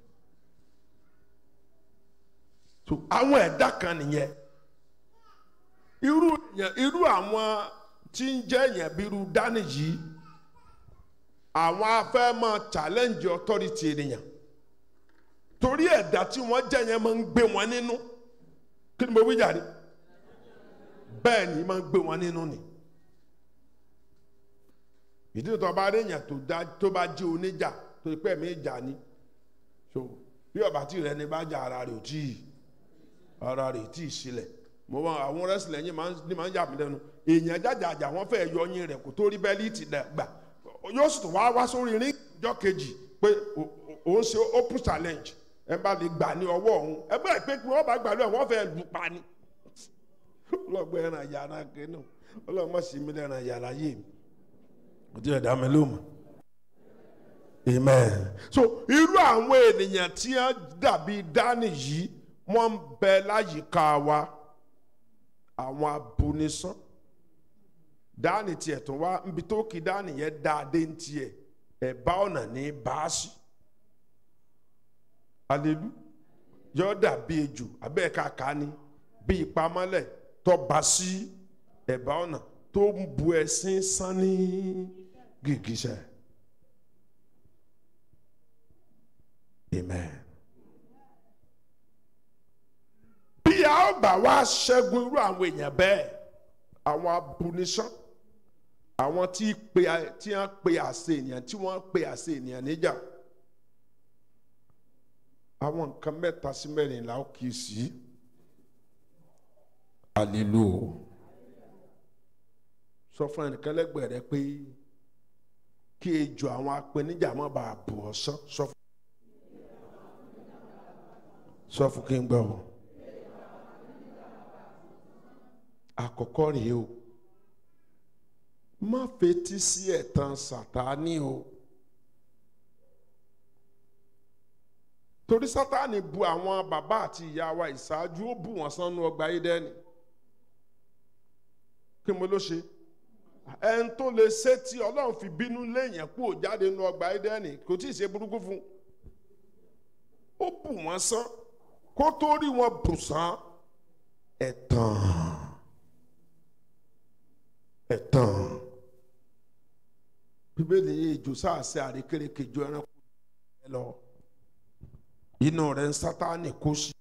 so àwọn ẹ̀dá kan nìyẹn irú yẹn irú àwọn tí ń jẹ́ yẹn bí irú dání yìí àwọn afẹ́ máa challenge authority ènìyàn torí ẹ̀dá tí wọ́n jẹ́ yẹn máa ń gbé wọn nínú kí ni mo wí jàre bẹ́ẹ̀ ni máa ń gbé wọn nínú ni ìdí tó bá rí èèyàn tó dá tó bá jẹ́ oníjà tó pẹ́ mi jà ni so bí ọba tí rẹ ni bá jà ara rẹ̀ ò tí ì ara rẹ̀ tí ì sílẹ̀ mo wá àwọn rẹ́sìlẹ̀ yín máa ń ní máa ń yà mí lẹ́nu èèyàn jàjàjà wọ́n fẹ́ yọ yín rẹ̀ kó tó rí bẹ́líìtì gbà yóò sì tún wá wá sórí rí ìjọ kejì pé òun ṣe open challenge ẹ bá lè gbà ní ọwọ́ òun ẹ bẹ́ẹ̀ pé kí wọ́n bá gbà lọ́wọ́ wọ́n fẹ́ lù pa ni ọlọ́gbọ́n ẹran yàrá kínú ọlọ́mọ sí mi lẹ́ran yàrá yé mi kò tí ì dá mi lóhùn amen so irú àwọn ènìyàn tí wọ́n dàbí dání yìí wọ́n ń bẹ láyìíká wa àwọn abunisán dání tiẹ̀ tún wá nbi tó kí dání yẹn dáadé ń tiẹ̀ ẹ̀bá ọ̀nà ní báàsì alelu yọ dàbí ejò abẹ́ kàkà ni bí ìpamọ́lẹ̀ tọ́ba sí ẹ̀bá ọ̀nà tó ń bu ẹ̀sìn sán ní gìgísẹ̀ amen. bí a ó bá wá ṣẹ́gun irú àwọn èèyàn bẹ́ẹ̀ àwọn abunisán àwọn tí pe tí wọ́n pe àṣẹ ènìyàn tí wọ́n pe àṣẹ ènìyàn níjà àwọn nǹkan mẹ́ta sí mẹ́rin là ó kì í sí hallelujah sọ fún ẹnìkan lẹ́gbẹ̀ẹ́ rẹ pé kí ejò àwọn apẹnijà má bàa bù ọ́ sán sọ fún sọ fún kí n gbọ́ o àkọ́kọ́ rèé o má fetí sí ẹ̀tàn sàtáni o torí sátani bu àwọn bàbá àti ìyá wa ìṣáájú ó bù wọ́n sánú ọgbà Édẹ́nì kí mo ló ṣe ẹn tó lè ṣe tí Ọlọ́run fi bínú léèyàn kú ò jáde nínú ọgbà Édẹ́nì kò tí ì ṣe burúkú fún ó bù wọ́n sán kó tó rí wọn bù sán ẹ̀tàn ẹ̀tàn bíbélì yìí ìjò sáàsì àrékérekè ju ẹranko ẹ lọ inú rẹ̀ ń sátánì kó sí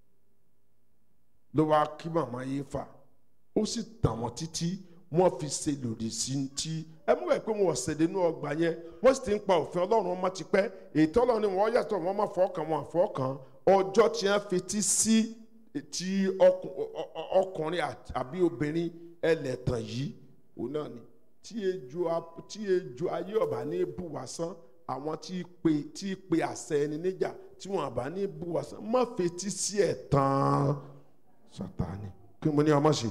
ló wá kí màmá yìí fà ó sì tàn wọ́n títí wọ́n fi ṣe lòdì sí i tí ẹ mú ẹ pé wọn ṣèdè inú ọgbà yẹn wọ́n sì ti ń pa òfin Ọlọ́run ọmọ ti pẹ́ ètò Ọlọ́run ni wọ́n yàtọ̀ wọ́n má fọkàn wọn àfọkàn ọjọ́ tí wọ́n fetí sí ti ọkùnrin àbí obìnrin ẹlẹ́tàn yìí òun náà ni tí ejò tí ejò ayé ọba ní bùwàsán àwọn tí pe tí pe àṣẹ ẹni níjà tí wọn àbá ní bùwàsán má fetí sí ẹ̀ tán Sátánì kí mo ní ọmọ ṣe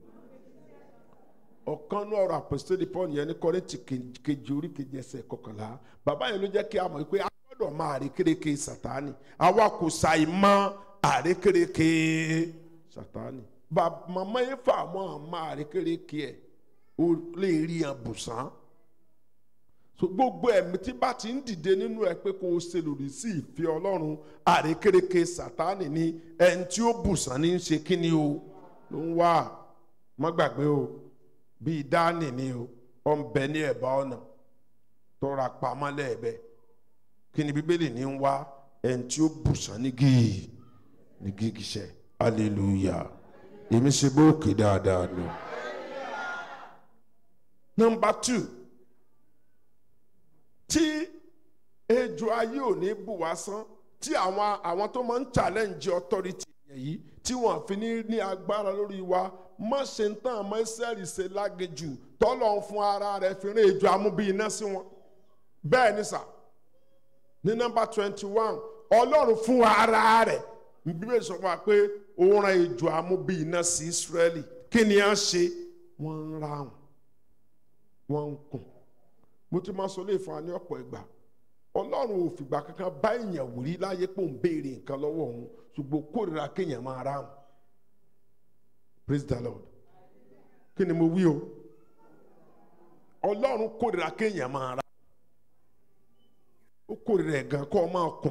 ọ̀kan ní ọ̀rọ̀ àpòsílẹ̀ Paul yẹn ní Kọ́ríńtì kejì orí kejì ẹsẹ̀ kọkànlá bàbá yẹn ló jẹ́ kí a mọ̀ pé a gbọ́dọ̀ máa àrékérekè Sátánì àwa kò ṣàì mọ̀ àrékérekè Sátánì màmá yẹn fà mọ́ àmọ́ àrékérekè ẹ̀ ó lè rí àbùsàn so gbogbo ẹ̀mí tí bá ti ń dìde nínú ẹ pé kó o ṣe lòdì sí ìfẹ́ Ọlọ́run àrékérekè Sátánì ni ẹni tí ó bùsàn ní í ṣe kí ni o ló ń wá má gbàgbé o bíi dání ni o ọ ń bẹ ní ẹ̀bá ọ̀nà tọ́ra pamọ́ lẹ́ẹ̀bẹ̀ kí ni bíbélì ní ń wá ẹni tí ó bùsàn ní gíì ní gígìṣẹ́ hallelujah èmi ṣe bóòkè dáadáa ni. nọmba two tí ejò ayé ò ní bù wá sán tí àwọn àwọn tó máa ń challenge authority yìí tí wọn fi ní ní agbára lórí wa má ṣe ń tán àmọ́ ìsẹ́rì ṣe lágejù tọ́lọ̀ ń fún ara rẹ̀ fi rán ejò amúbí iná sí wọn bẹ́ẹ̀ ni sà ní nọ́mbà twenty one ọlọ́run fún ara rẹ̀ bíbélì sọ fún wa pé ó rán ejò amúbí iná sí Ísírẹ́lì kí ni a ṣe wọ́n ń ráhùn wọ́n ń kùn mo ti máa sọ lè fún wa ní ọ̀pọ̀ ìgbà ọlọ́run ò fìgbà kankan bá èèyàn wò rí láyé pé òun béèrè nǹkan lọ́wọ́ òun ṣùgbọ́n kórìíra kéèyàn máa ráhùn praise the lord kí ni mo wí o ọlọ́run kórìíra kéèyàn máa ra ó kórìíra ẹ̀ gan kó o máa kùn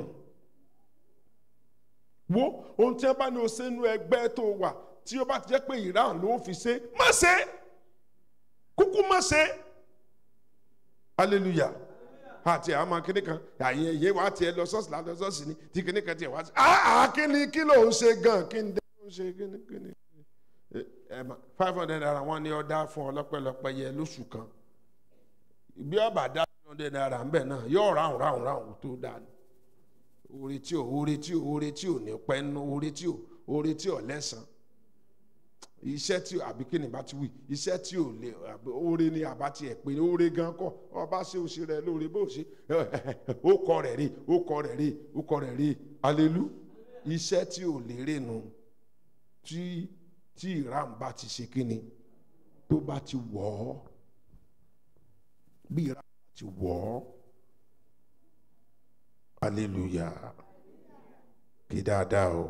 wo ohun tí wọ́n bá ní o ṣe nú ẹgbẹ́ tó wà tí ó bá ti jẹ́ pé ìran ló fi ṣe má ṣe kúkú má ṣe hallelujah àti àwọn kíní kan àyè ìyé wa tiẹ̀ lọ sọ́ọ̀sì lálọ́ sọ́ọ̀sì ni tí kíní kan tiẹ̀ wá sí ah kíni kí ló ń ṣe gan kí n dé ló ń ṣe kíni kíni five hundred naira wọn ni ọdá fún ọlọpẹlọpẹ yẹ lóṣù kan bí ọba dá five hundred naira ń bẹ náà yóò ráhùn ráhùn ráhùn tó dáa ni oore tí ò oore tí ò oore tí ò ní pẹ́ nú oore tí ò oore tí ò lẹ́sàn iṣẹ́ tí ò àbí kí ni bá ti wí iṣẹ́ tí ò lè àbí oore ni àbá tiẹ̀ pé oore gan kọ́ ọba ṣe òṣè rẹ lóore bó ṣe ó kọ rẹ̀ rí ó kọ rẹ̀ rí ó kọ rẹ̀ rí alelu iṣẹ́ tí ò lérè nu tí tí ìran bá ti ṣe kí ni tó bá ti wọ̀ ọ́ bí ìran bá ti wọ̀ ọ́ hallelujah kí dáadáa o.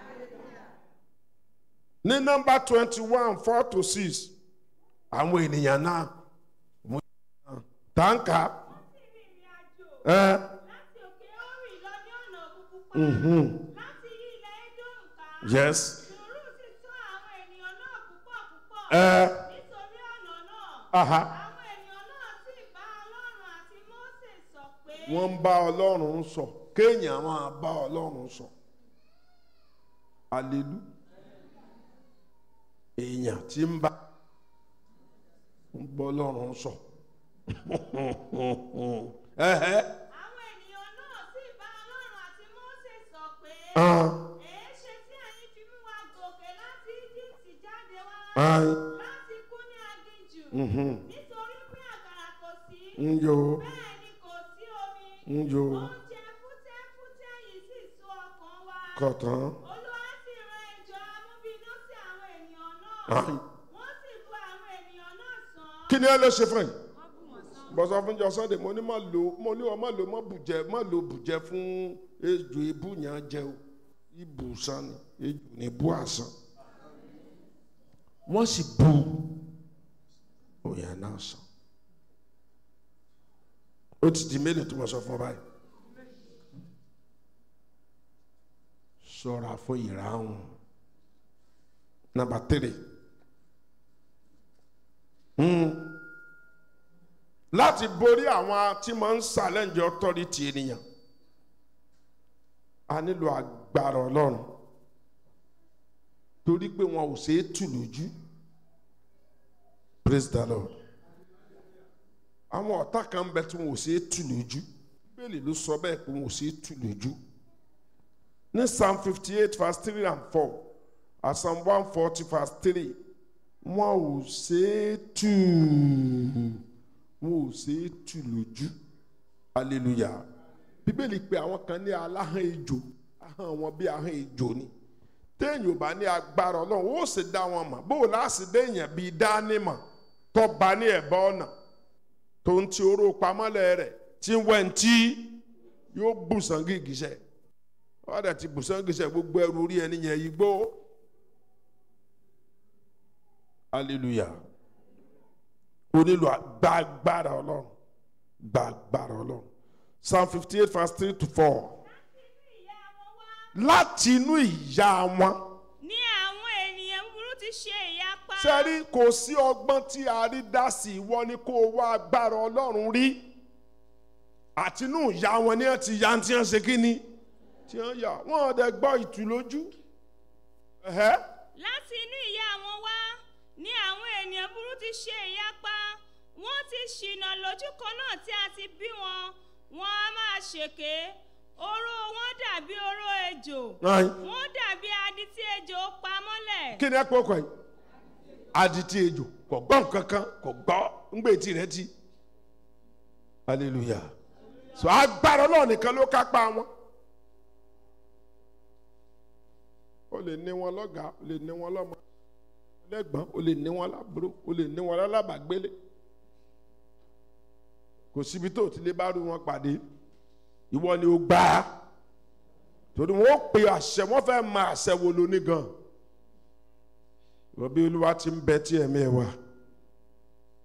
ní nọ́mbà twenty one four to six àwọn ènìyàn náà mú tàǹkà sì rìnrìn àjò ẹ láti òkè Hórì lọ ní ọ̀nà òkun pupa láti yí ilẹ̀ Édómù ká. yes Sùúrù sì tọ́ àwọn ènìyàn náà púpọ̀ púpọ̀ ẹ nítorí ọ̀nà náà. aha Àwọn ènìyàn náà sì bá Ọlọ́run àti Mósè sọ pé. wọ́n ń bá ọlọ́run sọ kéèyàn máa bá ọlọ́run sọ alelu èèyàn tí ń bá ń bọ́ ọlọ́run sọ ẹ̀hẹ́ Àwọn ènìyàn náà sì bá Ọlọ́run àti Mósè sọ pé. hàn Èéṣe tí ẹ̀yin fi mú wa gòkè láti Íjíbítì jáde wá hàn láti kú ní aginjù. mhm, Nítorí pé àkàrà kò sí. ń yo Bẹ́ẹ̀ ni kò sí omi. ń yo Oúnjẹ fútẹ́fútẹ́ yìí sì so ọkàn wa. kọ̀tàn Olúwa sì rán ejò amúbínú sí àwọn ènìyàn náà. hàn Wọ́n sì bu àwọn ènìyàn náà sàn. kí ni ẹ lè ṣe fún yìí Wọ́n bù wọ́n sàn. bọ́sọ̀ fún jọ sunday mo ní má lo mo ní wọn má lo má bùjẹ má lo bùjẹ fún ejò ebú yẹn jẹ o ibùsàn ni ejò ní bú àsán wọ́n sì bu òyìn náà sàn ó ti di mélòó tó mọ̀ sọ fún ọ báyìí ṣọ́ra fún ìràhùn nàmbà tírì. Hmm láti borí àwọn tí máa ń challenge authority ènìyàn a nílò agbára ọlọ́run torí pé wọn ò ṣeé tù lójú praise the lord àwọn ọ̀tá kan bẹ tí wọn ò ṣeé tù lójú bíbélì ló sọ bẹ́ẹ̀ pé wọn ò ṣeé tù lójú ní psalm fifty eight verse three and four and psalm one forty verse three wọn ò ṣeé tù wọn ò ṣe é tù lójú hallelujah bíbélì pé àwọn kan ní aláhàn ejò ahọ́n wọn bí ahọ́n ejò ni téèyàn ò bá ní agbára ọlọ́run ó sì dá wọn mọ̀ bó o láti déèyàn bíi dánimọ̀ tó bá ní ẹ̀bá ọ̀nà tó ń ti oró pamọ́lẹ̀ rẹ̀ tí ń wẹ̀ ń tí yóò bùsàn gìgísẹ̀ wọ́n dẹ̀ ti bùsàn gìgísẹ̀ gbogbo ẹrù orí ẹni yẹn yìí gbó hallelujah o nílò gbàgbára ọlọ́run gbàgbára ọlọ́run psalm fifty eight verse three to four Láti inú ìyá wọn wá. láti inú ìyá wọn Ní àwọn ènìyàn búburú ti ṣe ìyapa. sẹ́rí kò sí ọgbọ́n tí a rí dá sí ìwọ ni kó o wá agbára ọlọ́run rí àti inú ìyá wọn ni wọ́n ti ya tí wọ́n ṣe kí ni tí wọ́n yà wọ́n ọ̀dẹ gbọ́ ìtù lójú ẹ̀hẹ́ Láti inú ìyá wọn wá ní àwọn ènìyàn burú ti ṣe ìyapa. Wọ́n ti ṣìnà lójú kan náà tí a ti bí wọn. Wọ́n á máa ṣèké. Oró wọn dàbí oró ejò. Ayin. Wọ́n dàbí adi tí ejò pa mọ́lẹ̀. kí ni ẹ pé ọkọ yìí adití ejò kò gbọ́ nǹkan kan kò gbọ́ ńgbè tí rẹ ti hallelujah so agbára ọlọ́run nìkan ló kápá wọn o lè ní wọn lọ́gàá o lè ní wọn lọ́mọ lẹ́gbọ́n o lè ní wọn lábúrò o lè ní wọn lálábàgbélé kò síbi tó o ti lè bá rú wọn pàdé ìwọ ni o gbà á torí wọn ó pe àṣẹ wọn fẹ́ máa àṣẹ wo lóní gan rọbí olúwa ti ń bẹ tí ẹ̀mí ẹ̀ wá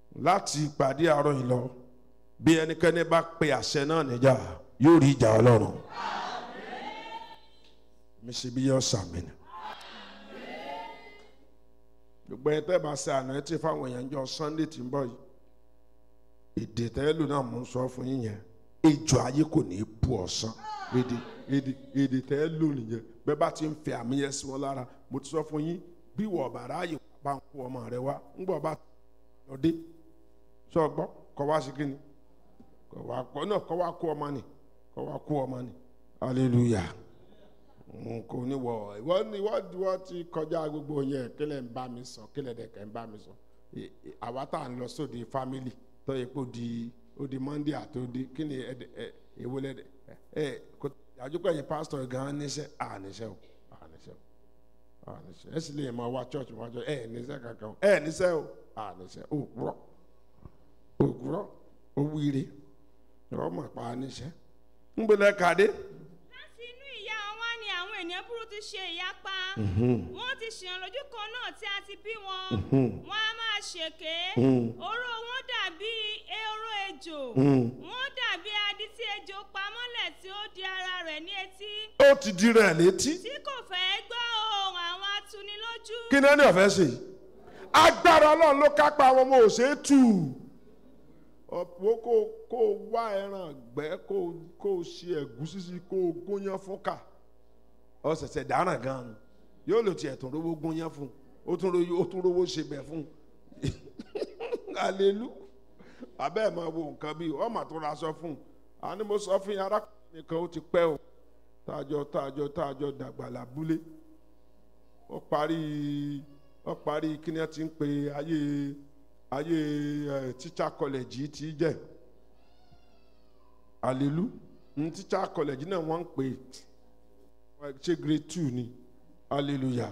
láti ìpàdé àárọ̀ yìí lọ bí ẹnikẹ́ni bá pe àṣẹ náà níjà yóò rí ìjà ọlọ́run mi ṣe bí yọ sàmì ni gbogbo ẹ tẹ́ bá ṣe àná ẹ ti fáwọn èèyàn jọ sunday tí ń bọ̀ yìí èdè tẹ́lù náà mò ń sọ fún yín yẹn ejò ayé kò ní í bu ọ̀sán èdè èdè èdè tẹ́lù nìyẹn bẹ́ẹ̀ bá ti ń fẹ́ àmì yẹn sí wọn lára mo ti sọ fún yín bí wọ́n bàrà ààyè bá ń kó ọmọ rẹ wá ń gbọ́ bá lọ dé sọ gbọ́ kọ́ wá sí kíni kọ́ wá kọ́ náà kọ́ wá kó ọmọ nì kọ́ wá kó ọmọ nì hallelujah n kò ní wọ ìwọ ni ìwọ ìwọ ti kọjá gbogbo yẹn kílẹ̀ ń bá mi sọ kílẹ̀ dẹ̀kẹ́ ń bá mi sọ Ì- ì- àwa tá à ń lọ sóde family tó yẹ kó di ó di monday àti ó di kí ni ẹ ẹ èwo lẹ ẹ ẹ kò àjọpọ̀ yẹn pastor gan níṣẹ́ à níṣẹ́ o à níṣẹ́ o à níṣẹ́ ẹ sì lè máa wá church wá church ẹ níṣẹ́ kankan o ẹ níṣẹ́ o à níṣẹ́ o kúrọ̀ o kúrọ̀ o wíire ọmọ pa níṣẹ́ ń gbẹlẹ kàdé láti inú ìyá wọn wá ni àwọn ènìyàn burú ti ṣe ìyapa wọn ti ṣìyàn lójú kan náà tí a ti bí wọn wọn a máa ṣèké oró wọn dàbí ehoro ejò wọn dàbí adi tí ejò pamọ́lẹ̀ tí ó di ara rẹ̀ ní etí ó ti di rẹ̀ létí tí kò fẹ́ gbọ́ ohùn àwọn atunilójú kí ni ẹni ọ̀fẹ́ ṣe yìí agbára ọlọ́run ló kápá àwọn ọmọ òṣè tù ọ̀pọ̀ kó kó wá ẹran gbẹ́ kó kó ṣe ẹ̀gúsí sí kó gúnyán fún kà ọ̀sẹ̀sẹ̀ dáràn gan-an yóò lò tiẹ̀ tún rówó gúnyán fún ó tún rówó ó tún rówó ṣe bẹ̀ fún alelu abẹ́ ẹ̀ máa wo nǹkan bíi ọmọ tó ra sọ fún un àní mo sọ fún yín arákùnrin nìkan ó ti pẹ́ o tájọ tájọ tájọ dàgbà lábúlé ó parí ó parí kí ni ẹ ti ń pe ayé ayé ẹ teacher college yìí ti jẹ́ alelu ní teacher college náà wọ́n ń pè é ṣé grade two ni hallelujah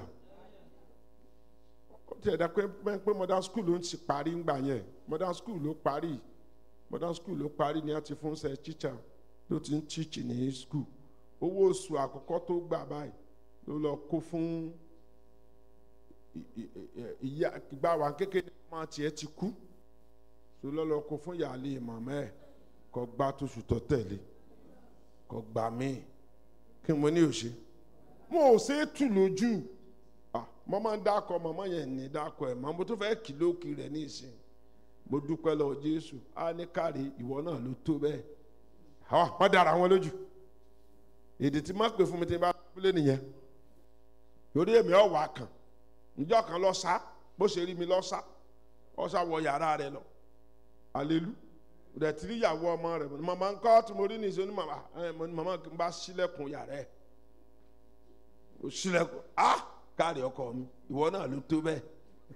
ó ti ẹ̀dá pé pé pé modern school ló ń ti parí ńgbà yẹn modern school ló parí modern school ló parí ni a ti fún ṣe teacher ló ti ń teach ní school owó oṣù àkọ́kọ́ tó gbà báyìí ló lọ kó fún ì- ì- ì- ìyá ìgbà wa kékeré ọmọ tiẹ̀ ti kú tó lọ lọ kó fún ìyáálé màmá ẹ̀ kó gbá tóṣù tó tẹ̀lé kó gbà míì kí mo ní òṣè mo ò ṣe é tù lójú ah mo máa ń dákọ màmá yẹn ní dákọ ẹ̀ mọ́ mo tún fẹ́ kìlókì rẹ̀ ní ìsìn mo dúpẹ́ lọ jésù á ní káre ìwọ náà ló tó bẹ́ẹ̀ àwọn wọ́n dára wọn lójú èdè tí má pè fún mi tí n bá pélé nìyẹn torí èmi ọ̀ wá kàn njọ́ kan lọ sá bó ṣe rí mi lọ sá ọ sá wọ yàrá rẹ lọ alelu rẹ tí níyàwó ọmọ rẹ mo ní màmá ńkọ́ tí mo rí nìṣó ní màmá ẹ mo ní màmá kí n bá sílẹ̀kùn yàrá ẹ̀ o sílẹ̀kùn ah káàrí ọkọ mi ìwọ náà ló tó bẹ́ẹ̀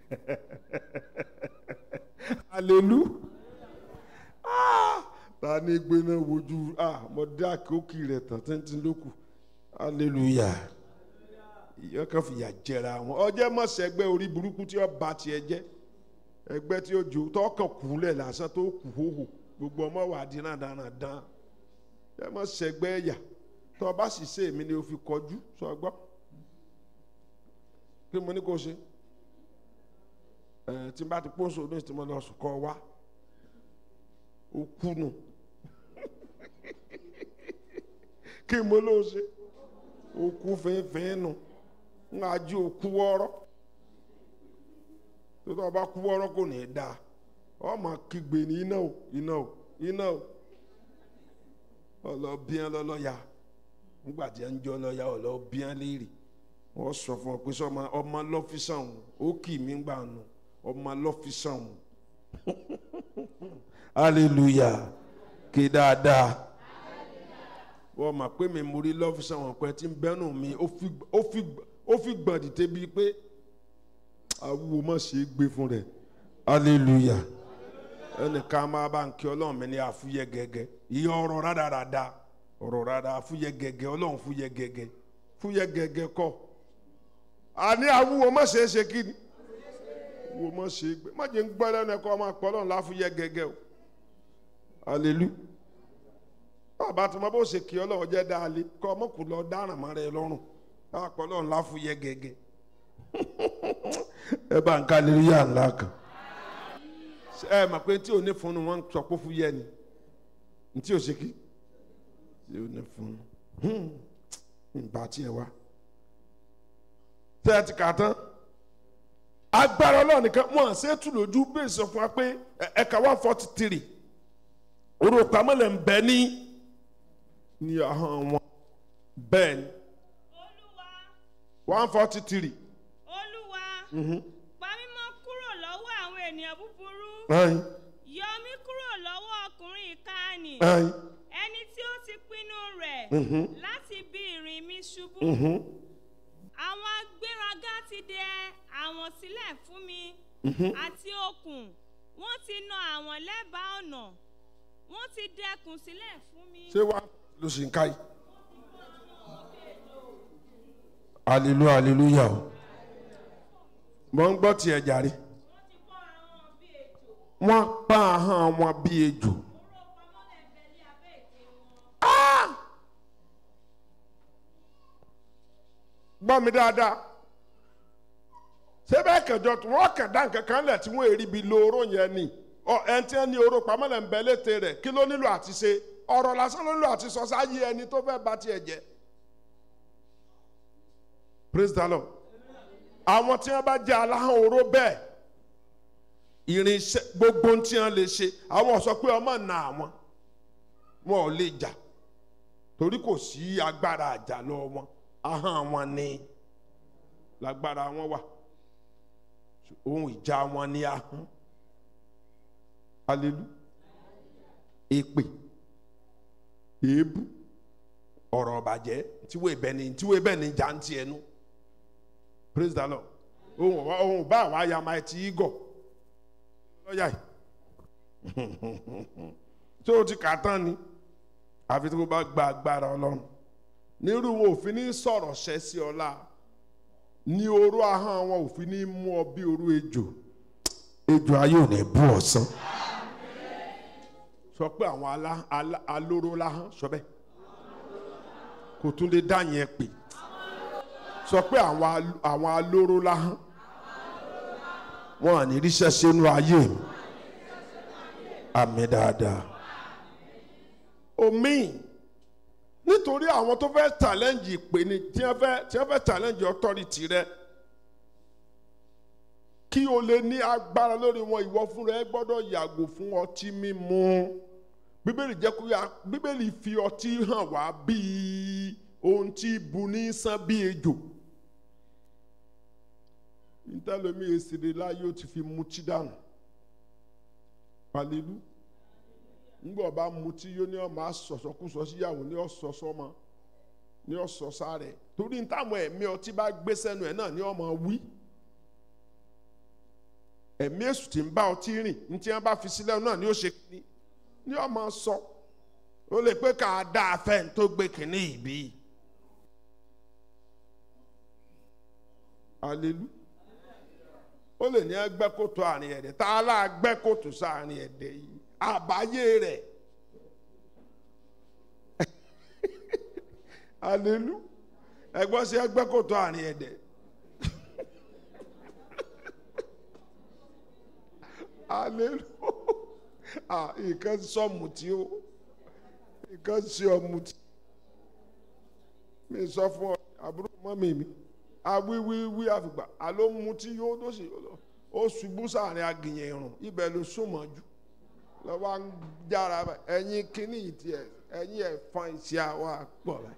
alelu ah ta ni gbéná wojú ah mo dá kókì rẹ tán tẹ́ntẹ́n lókù hallelujah ìyá kan fìyà jẹra wọn ọjọ́ mọ̀sẹ̀gbẹ́ orí burúkú tí ó ba tiẹ̀ jẹ́ ẹgbẹ́ tí ó jò tọkàn kúlẹ̀ lásán tó kù hóhò gbogbo ọmọ wà dín náà dáná dán ẹ mọ̀sẹ̀gbẹ́ ẹ̀yà tó o bá sì ṣe èmi ni o fi kọjú sọ gbọ́ kí mo ní kó ṣe ẹ tí n bá ti pọ́nso ní ìtìmọ̀ lọ sùn kọ́ wa ó kú nù kí mo ló ṣe ó kú fínfín nù ń ajú òkú wọ́ọ́rọ́ tó tó bá kú wọ́ọ́rọ́ kò ní í da ọmọ kígbe ní iná o iná o iná o ọlọ́bíán lọ́lọ́ya nígbà tí ń jọ lọ́ya ọlọ́bíán léèrè wọ́n sọ fún ọ pé sọ́mọ ọmọ lọ́fíìsàn ó kì mí gbà nù ọmọ lọ́fíìsàn hallelujah kí dáadáa wọ́n mọ̀ pé mi mo rí lọ́fíìsàn wọn pẹ́ tí ń bẹ́nu mi ó fi ó fi ó fi gbọ̀n dìde bíi pé awúwo má ṣe é gbé fún rẹ̀ hallelujah ẹnìkan máa bá ń kí ọlọ́run mi ní àfúyẹ́ gẹ́gẹ́ ìyẹn ọ̀rọ̀ rádaràda ọ̀rọ̀ rárá àfúyẹ́ gẹ́gẹ́ ọlọ́run fúyẹ́ gẹ́gẹ́ fúyẹ́ gẹ́gẹ́ kọ́ àní awúwo má ṣe é ṣe kí ni wo má ṣe é gbé má jẹ́ ń gbọ́ lẹ́nu ẹ̀kọ́ ọmọ àpọ̀ ọlọ́run láfúyẹ́ gẹ́gẹ́ o hallelujah bàbá tí mo bó ṣe kí ọlọ́run jẹ́ dáálé kọ́ ọmọ kù lọ dáràn mọ́ rẹ lọ́rùn àpọ̀ ọlọ́run láfúyẹ́ gẹ́gẹ́ ẹ bá ń ká lérí yà ńlá kan ẹ mọ̀ pé tí ò ní funu wọn sọ pé fún yẹ ni ntí ò ṣe kí tí ò ní funu nba tiẹ̀ wá tẹ́ ẹ ti kà tán agbára ọlọ́run nìkan wọn à ṣètù lójú bẹ́ẹ̀ sọ fún wa pé ẹ̀ka one forty three orúkọ pamọ́lẹ̀ ń bẹ ní ní ahọ́n wọn bẹ́ẹ̀ ni olúwa one forty three. olúwa pa mí mọ́ kúrò lọ́wọ́ àwọn ènìyàn búburú ayin yọ mí kúrò lọ́wọ́ ọkùnrin ìkànnì ayin ẹni tí ó ti pinnu rẹ̀ láti bí ìrìn mi ṣubú àwọn agbéraga ti dẹ àwọn sílẹ̀ fún mi àti okùn wọ́n ti na àwọn lẹ́bàá ọ̀nà wọ́n ti dẹkùn sílẹ̀ fún mi. ṣé wàá ló sì ń ká yìí. hallelujah hallelujah o mo ń gbọ́ tiẹ̀ jàre wọ́n ti kọ́ àwọn bí ètò wọ́n pa ahọ́n wọn bí ejò. oró pamọ́lẹ̀ bẹ́lí abẹ́ ètè wọn. gbọ́ mi dáadáa ṣé bẹ́ẹ̀ kẹjọ tí wọ́n kàn dá nǹkan kan lẹ̀ tí wọ́n èrí bi lo oró yẹn ni ọ ẹni tí wọ́n ní oró pamọ́lẹ̀ ń bẹ létè rẹ̀ kí ló nílò àti ṣe ọ̀rọ̀ lásán ló nílò àti sọ sáyé ẹni tó fẹ́ bá tiẹ̀ jẹ́ praise the lord àwọn tí wọ́n bá jẹ́ aláhàn oró bẹ́ẹ̀ irinṣẹ́ gbogbo tí wọ́n lè ṣe àwọn sọ pé ọmọ nà àwọn wọn ò lè jà torí kò sí agbára àjà lọ wọn ahọ́n wọn ni lágbára wọn wà ohun ìjà wọn ni ahọ́n alelu èpè èébú ọ̀rọ̀ ọ̀bàjẹ́ tíwé bẹ́ni tíwé bẹ́ni jàǹtì ẹnu praise the lord ohun ọ̀wá ohun bá àwa ya máa ti igọ̀ lọ́yà yìí tó o ti kà tán ni àfi tí o bá gba agbára ọlọ́run nírú wọn òfin ní sọ̀rọ̀ ṣẹ́ sí ọlá ní oró ahọ́n wọn òfin ní mú ọ bí oró ejò ejò ayé ò ní bú ọ̀sán sọ pé àwọn alá alá alóró láhán sọ bẹ́ẹ̀ kò tún lè dá yẹn pè sọ pé àwọn al- àwọn alóró láhán wọn à ní ríṣẹ́ sínú ayé mi àmì dáadáa omi nítorí àwọn tó fẹ́ challenge ìpè ni tí wọ́n fẹ́ tí wọ́n fẹ́ challenge authority rẹ kí o lè ní agbára lórí wọn ìwọ fúnra ẹ gbọ́dọ̀ yàgò fún ọtí mímu bíbélì jẹ́ kó yà bíbélì fi ọtí hàn wá bíi ohun tí bu ní sán bí ejò ntẹ́lómi èsèré láyé ó ti fi mutí dànù pàlélú ńgbọ́ ọba mutí yóò ní ọmọ asọ̀sọ́kúsọ síyàwó ní ọ̀sọ̀sọ́mọ ní ọ̀sọ̀sá rẹ̀ torí táwọn ẹ̀mí ọtí bá gbé sẹ́nu ẹ̀ náà ní ọmọ wí ẹ̀mí èṣù tí ń bá ọtí rìn ní tí wọ́n bá fi sílẹ̀ náà ní ó ṣe kíní ní ọmọ sọ ó lè pé ká dá afẹ́ tó gbé kíní ìbí alelu ó lè ní ẹgbẹ́ kòtò àárín ẹ̀dẹ̀ tá a lá gbẹ́ kòtò sáàárín ẹ̀dẹ̀ yìí àbáyé rẹ̀ alelu ẹgbọ́n sí ẹgbẹ́ kòtò àárín ẹ̀dẹ̀ alelu ah nǹkan sọ mùtí o nǹkan sí ọ mùtí mi sọ fún ọ àbúrò mọ́mì mi awíwíwí àfìgbà àló mutí yóò tó sì ó ṣubú sáàrin agìyàn irun ibẹ̀ ló súnmọ́ jù lọ́wọ́ ń jára bá- ẹ̀yin kínní ìtì ẹ̀ ẹ̀yin ẹ̀fọn ìṣe àwa pọ̀ rẹ̀.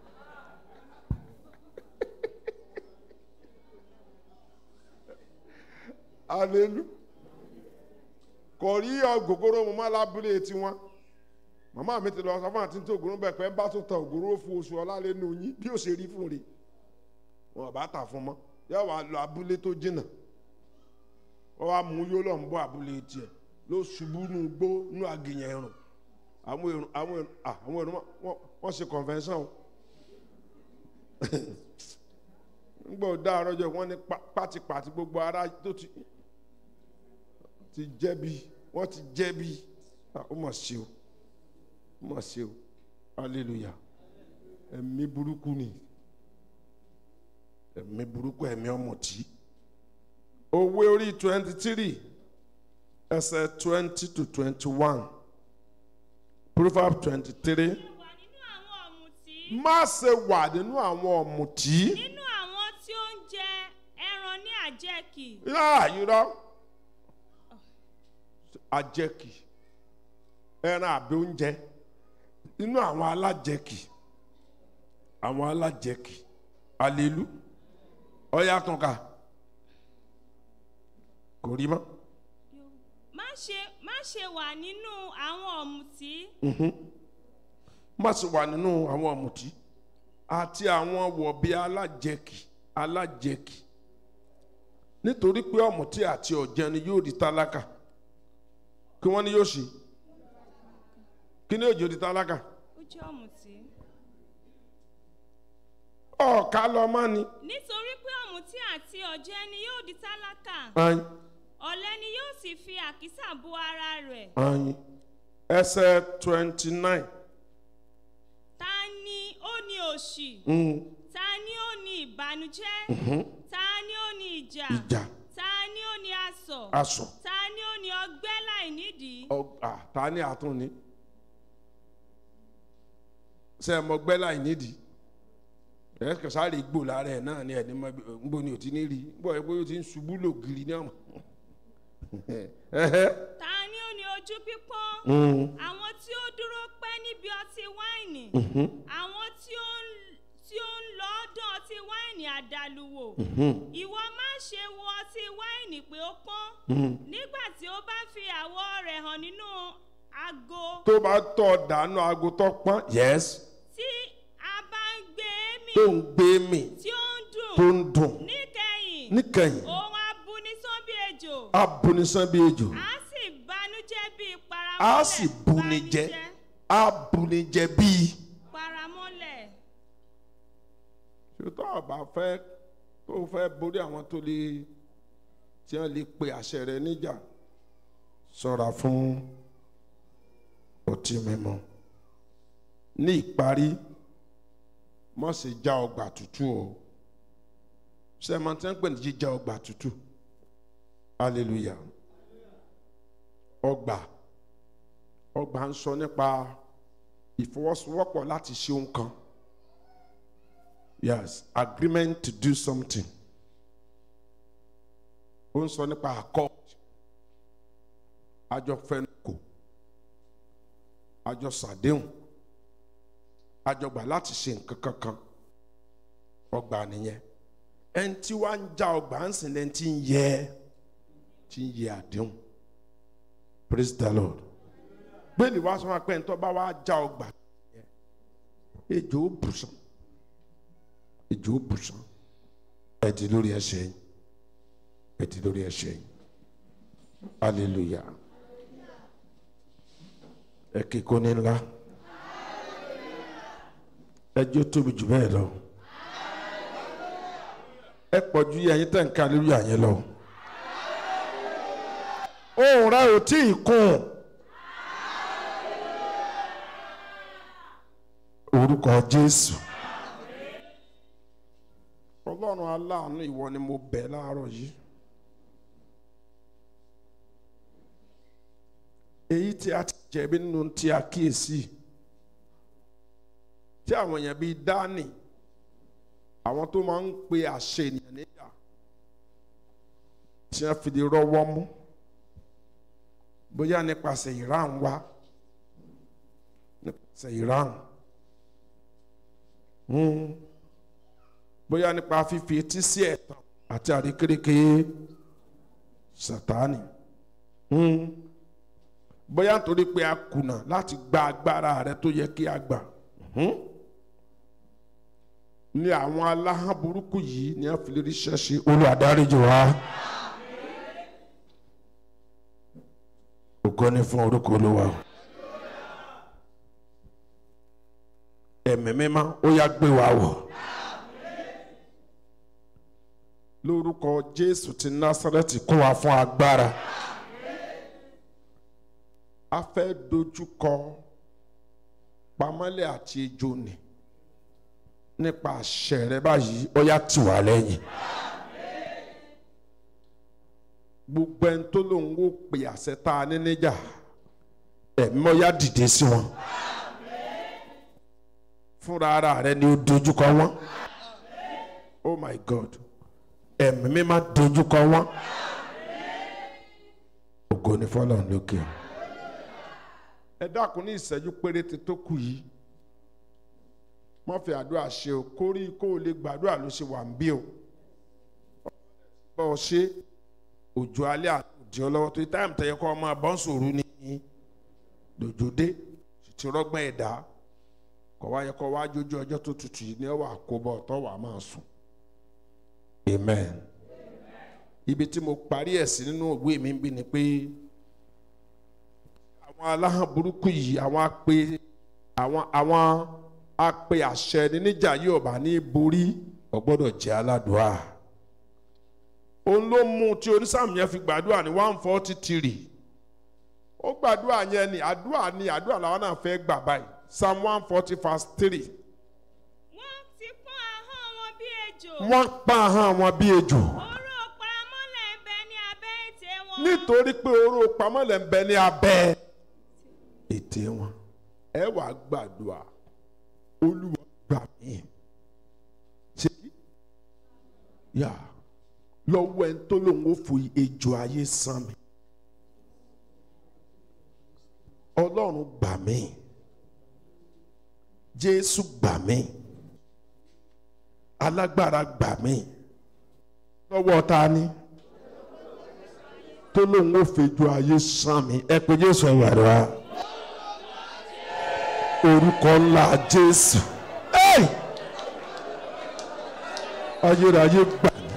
alelu kò rí ọgògóró mo má lábúlé tiwọn màmá mi ti lọ sọ fún àti tí ògùrú bẹ̀ pé ń bá tó ta ògùrú fún oṣù ọlá lẹ́nu yín bí ó ṣe rí fún rè wọn bá tà fún mọ́ yóò wá lọ abúlé tó jìnnà wọ́n wá mú yóò lọ ń bọ́ abúlé tiẹ̀ ló ṣubú nù gbó nù àgìyàn ẹ̀rùn àwọn èrò àwọn èrò ah, àwọn èrò wọn wọ́n ṣe convention o nígbà ó dá àrọ́jọ wọn ní pa- pátipàti gbogbo ara tó ti ti jẹ̀bi wọ́n ti jẹ̀bi Ah, ó mọ̀ sí o ó mọ̀ sí o hallelujah ẹ̀mí burúkú ni ẹ̀mí burúkú ẹ̀mí ọ̀mùtí òwe orí twenty three ẹsẹ̀ twenty to twenty one proverb twenty three ṣe wà nínú àwọn ọ̀mùtí má ṣe wà nínú àwọn ọ̀mùtí nínú àwọn tí ó ń jẹ ẹran ní àjẹkì yáà irọ́ àjẹkì ẹran àbí oúnjẹ nínú àwọn alájẹkì àwọn alájẹkì alelu ọyá tún ká kò rí mọ́ má ṣe má ṣe wà nínú àwọn ọ̀mùtí má ṣe wà nínú àwọn ọ̀mùtí àti àwọn wọ̀bí alájẹkì alájẹkì nítorí pé ọ̀mùtí àti ọ̀jẹni yóò di tálákà kí wọ́n ní yóò ṣe kí ni yóò jẹ́ di tálákà ó jẹ́ ọ̀mùtí. ọ̀ọ́ká lọ mọ́ ni. nítorí pé ọ̀mùtí àti ọ̀jẹni yóò di tálákà ayin ọ̀lẹ ni yóò sì fi àkísà bo ara rẹ̀ ayin ẹsẹ̀ twenty nine ta ni ó ní òṣì ta ni ó ní ìbànújẹ́ ta ni ó ní ìjà ìjà ta ni ó ní asọ̀ aṣọ ta ni ó ní ọgbẹ́ láìnídìí ọgbà ta ni àtún ni ṣe mọ gbẹ́ láì nídìí ẹ kẹsàárì gbò lára ẹ náà ni ẹni mọ nbọ ni ò ti ní rí bọ ẹ bóyá o ti ń ṣubú lògiri ní ọmọ ta ni ó ní ojú pípọ́n àwọn tí ó dúró pẹ́ níbi ọtí wáìnì àwọn tí ó ń tí ó ń lọ dán ọtí wáìnì àdàlùwò ìwọ má ṣe wo ọtí wáìnì pé ó pọ́n nígbà tí ó bá fi àwọ̀ rẹ̀ hàn nínú ago tó bá tọ̀ dànù aago tó pọ́n yes tí a bá ń gbé e mì tó ń gbé mi tí ó ń dùn tó ń dùn níkẹyìn níkẹyìn òun abúnisán bí ejò abunisan bí ejò á sì banújẹ́ bí á paramọ́lẹ̀ sì buni jẹ banújẹ́, á buni jẹ bíi. paramọ́lẹ̀ ṣùtọ́ ọba fẹ́ tó fẹ́ borí àwọn tó lè tí wọ́n lè pe àṣẹ rẹ níjà ṣọ́ra fún ọtí mímu ní ìparí má ṣe já ọgbà tútù o ṣe máa tẹ́ ń pè ní jíjá ọgbà tútù hallelujah ọgbà ọgbà ń sọ nípa ìfọwọ́sowọ́pọ̀ láti ṣe ohun kan yes agreement to do something ó ń sọ nípa accord àjọ fẹnukò àjọ sàdéhùn àjọ gbà láti ṣe nǹkan kankan ọgbà nìyẹn ẹni tí wàá ń já ọgbà ń sìn lẹ́ni tí ń yẹ tí ń yẹ àdéhùn praise the lord bẹ́ẹ̀ni wàá sọ wọn pé ẹni tó bá wàá já ọgbà ejò ó bùsùn ìjọ bùsùn ẹ ti lórí ẹsẹ̀ yìí ẹ ti lórí ẹsẹ̀ yìí hallelujah ẹ kíkó ní ńlá ẹjọ́ tóbi jù bẹ́ẹ̀ lọ ẹ pọ̀ ju ẹyin tẹ̀ ń ká lórí àyẹn lọ ohùn rẹ ò tí ì kún orúkọ Jésù ọlọ́run aláàánú ìwọ ni mo bẹ̀ láàárọ̀ yìí èyí tí a ti jẹ̀bi nínú tí a kíyèsí tí àwọn èèyàn bíi dání àwọn tó máa ń pe àṣẹ ènìyàn níyà tí wọ́n fi lè rọ́wọ́ mú bóyá nípasẹ̀ ìran wa nípasẹ̀ ìran. Mm bóyá nípa fífi etí sí ẹ̀tàn àti àríkéréké sàtáni bóyá nítorí pé a kùnà láti gba agbára rẹ tó yẹ kí a gbà ní àwọn aláhàn burúkú yìí ní a fi lè rí ṣẹ́ṣe olùwàdáríjì wa ògo ni fún orúkọ olúwa ẹ̀mí mímọ́ ó yá gbé wa wọ̀. lórúkọ jésù ti násárẹ́tì kó wa fún agbára a fẹ́ dojúkọ pamọ́lẹ̀ àti ejò ni nípa àṣẹ rẹ báyìí ó yá tì wá lẹ́yìn gbogbo ẹni tó lóun ó pè àṣẹ tá a ní níjà ẹ̀mí mọ́yá dìde sí wọn fúnra ara rẹ ni ó dojúkọ wọn oh my god ẹ̀mí mi máa dojúkọ wọn ògo ni fọlọ́run lókè o ẹ dákun ní ìṣẹ́jú péréte tó kù yìí wọ́n fi àdúrà ṣe o kórí kó o lè gbàdúrà ló ṣe wà ń bí o bọ́ ọ ṣe òjò alẹ́ àti ọlọ́wọ́ tó táìmù tẹ̀yẹ kọ́ ọmọ abọ́nsòrú ní lòjòdè ti rọ́gbọ́n ẹ̀dá kọ́ wá yẹ kọ́ wá jójú ọjọ́ tó tutù yìí ní ọwọ́ àkóbọ̀ tó wà máa sùn amen ibi tí mo parí ẹ̀ sí nínú òwe mi ń bí ni pé àwọn aláhàn burúkú yìí àwọn apè àwọn àwọn apè àṣẹ ní níjà yóò bá ní borí ó gbọ́dọ̀ jẹ́ aládùá òun ló mú tí onísàmù yẹn fi gbàdúrà ní one forty three ó gbàdúrà yẹn ni àdúrà ni àdúrà làwọn náà fẹ́ gbà báyìí psalm one forty verse three wọ́n ti pọ́n ahọ́n wọn bí ejò. wọ́n pa ahọ́n wọn bí ejò oró paramọ́lẹ̀ ń bẹ ní abẹ́ ètè wọn. nítorí pé oró pamọ́lẹ̀ ń bẹ ní abẹ́ ètè wọn ẹ wàá gbàdúrà olúwa gbà mí ṣe yà lọ́wọ́ ẹni tó lòun ó fi ejò ayé sán mi ọlọ́run gbà mí jésù gbà mí alágbára gbà mí lọ́wọ́ ta ni tó lóun ó fẹjọ́ ayé sán mi ẹ pé jésù ẹ wàdúrà orúkọ ńlá jésù Hey! ayérayé gbà mí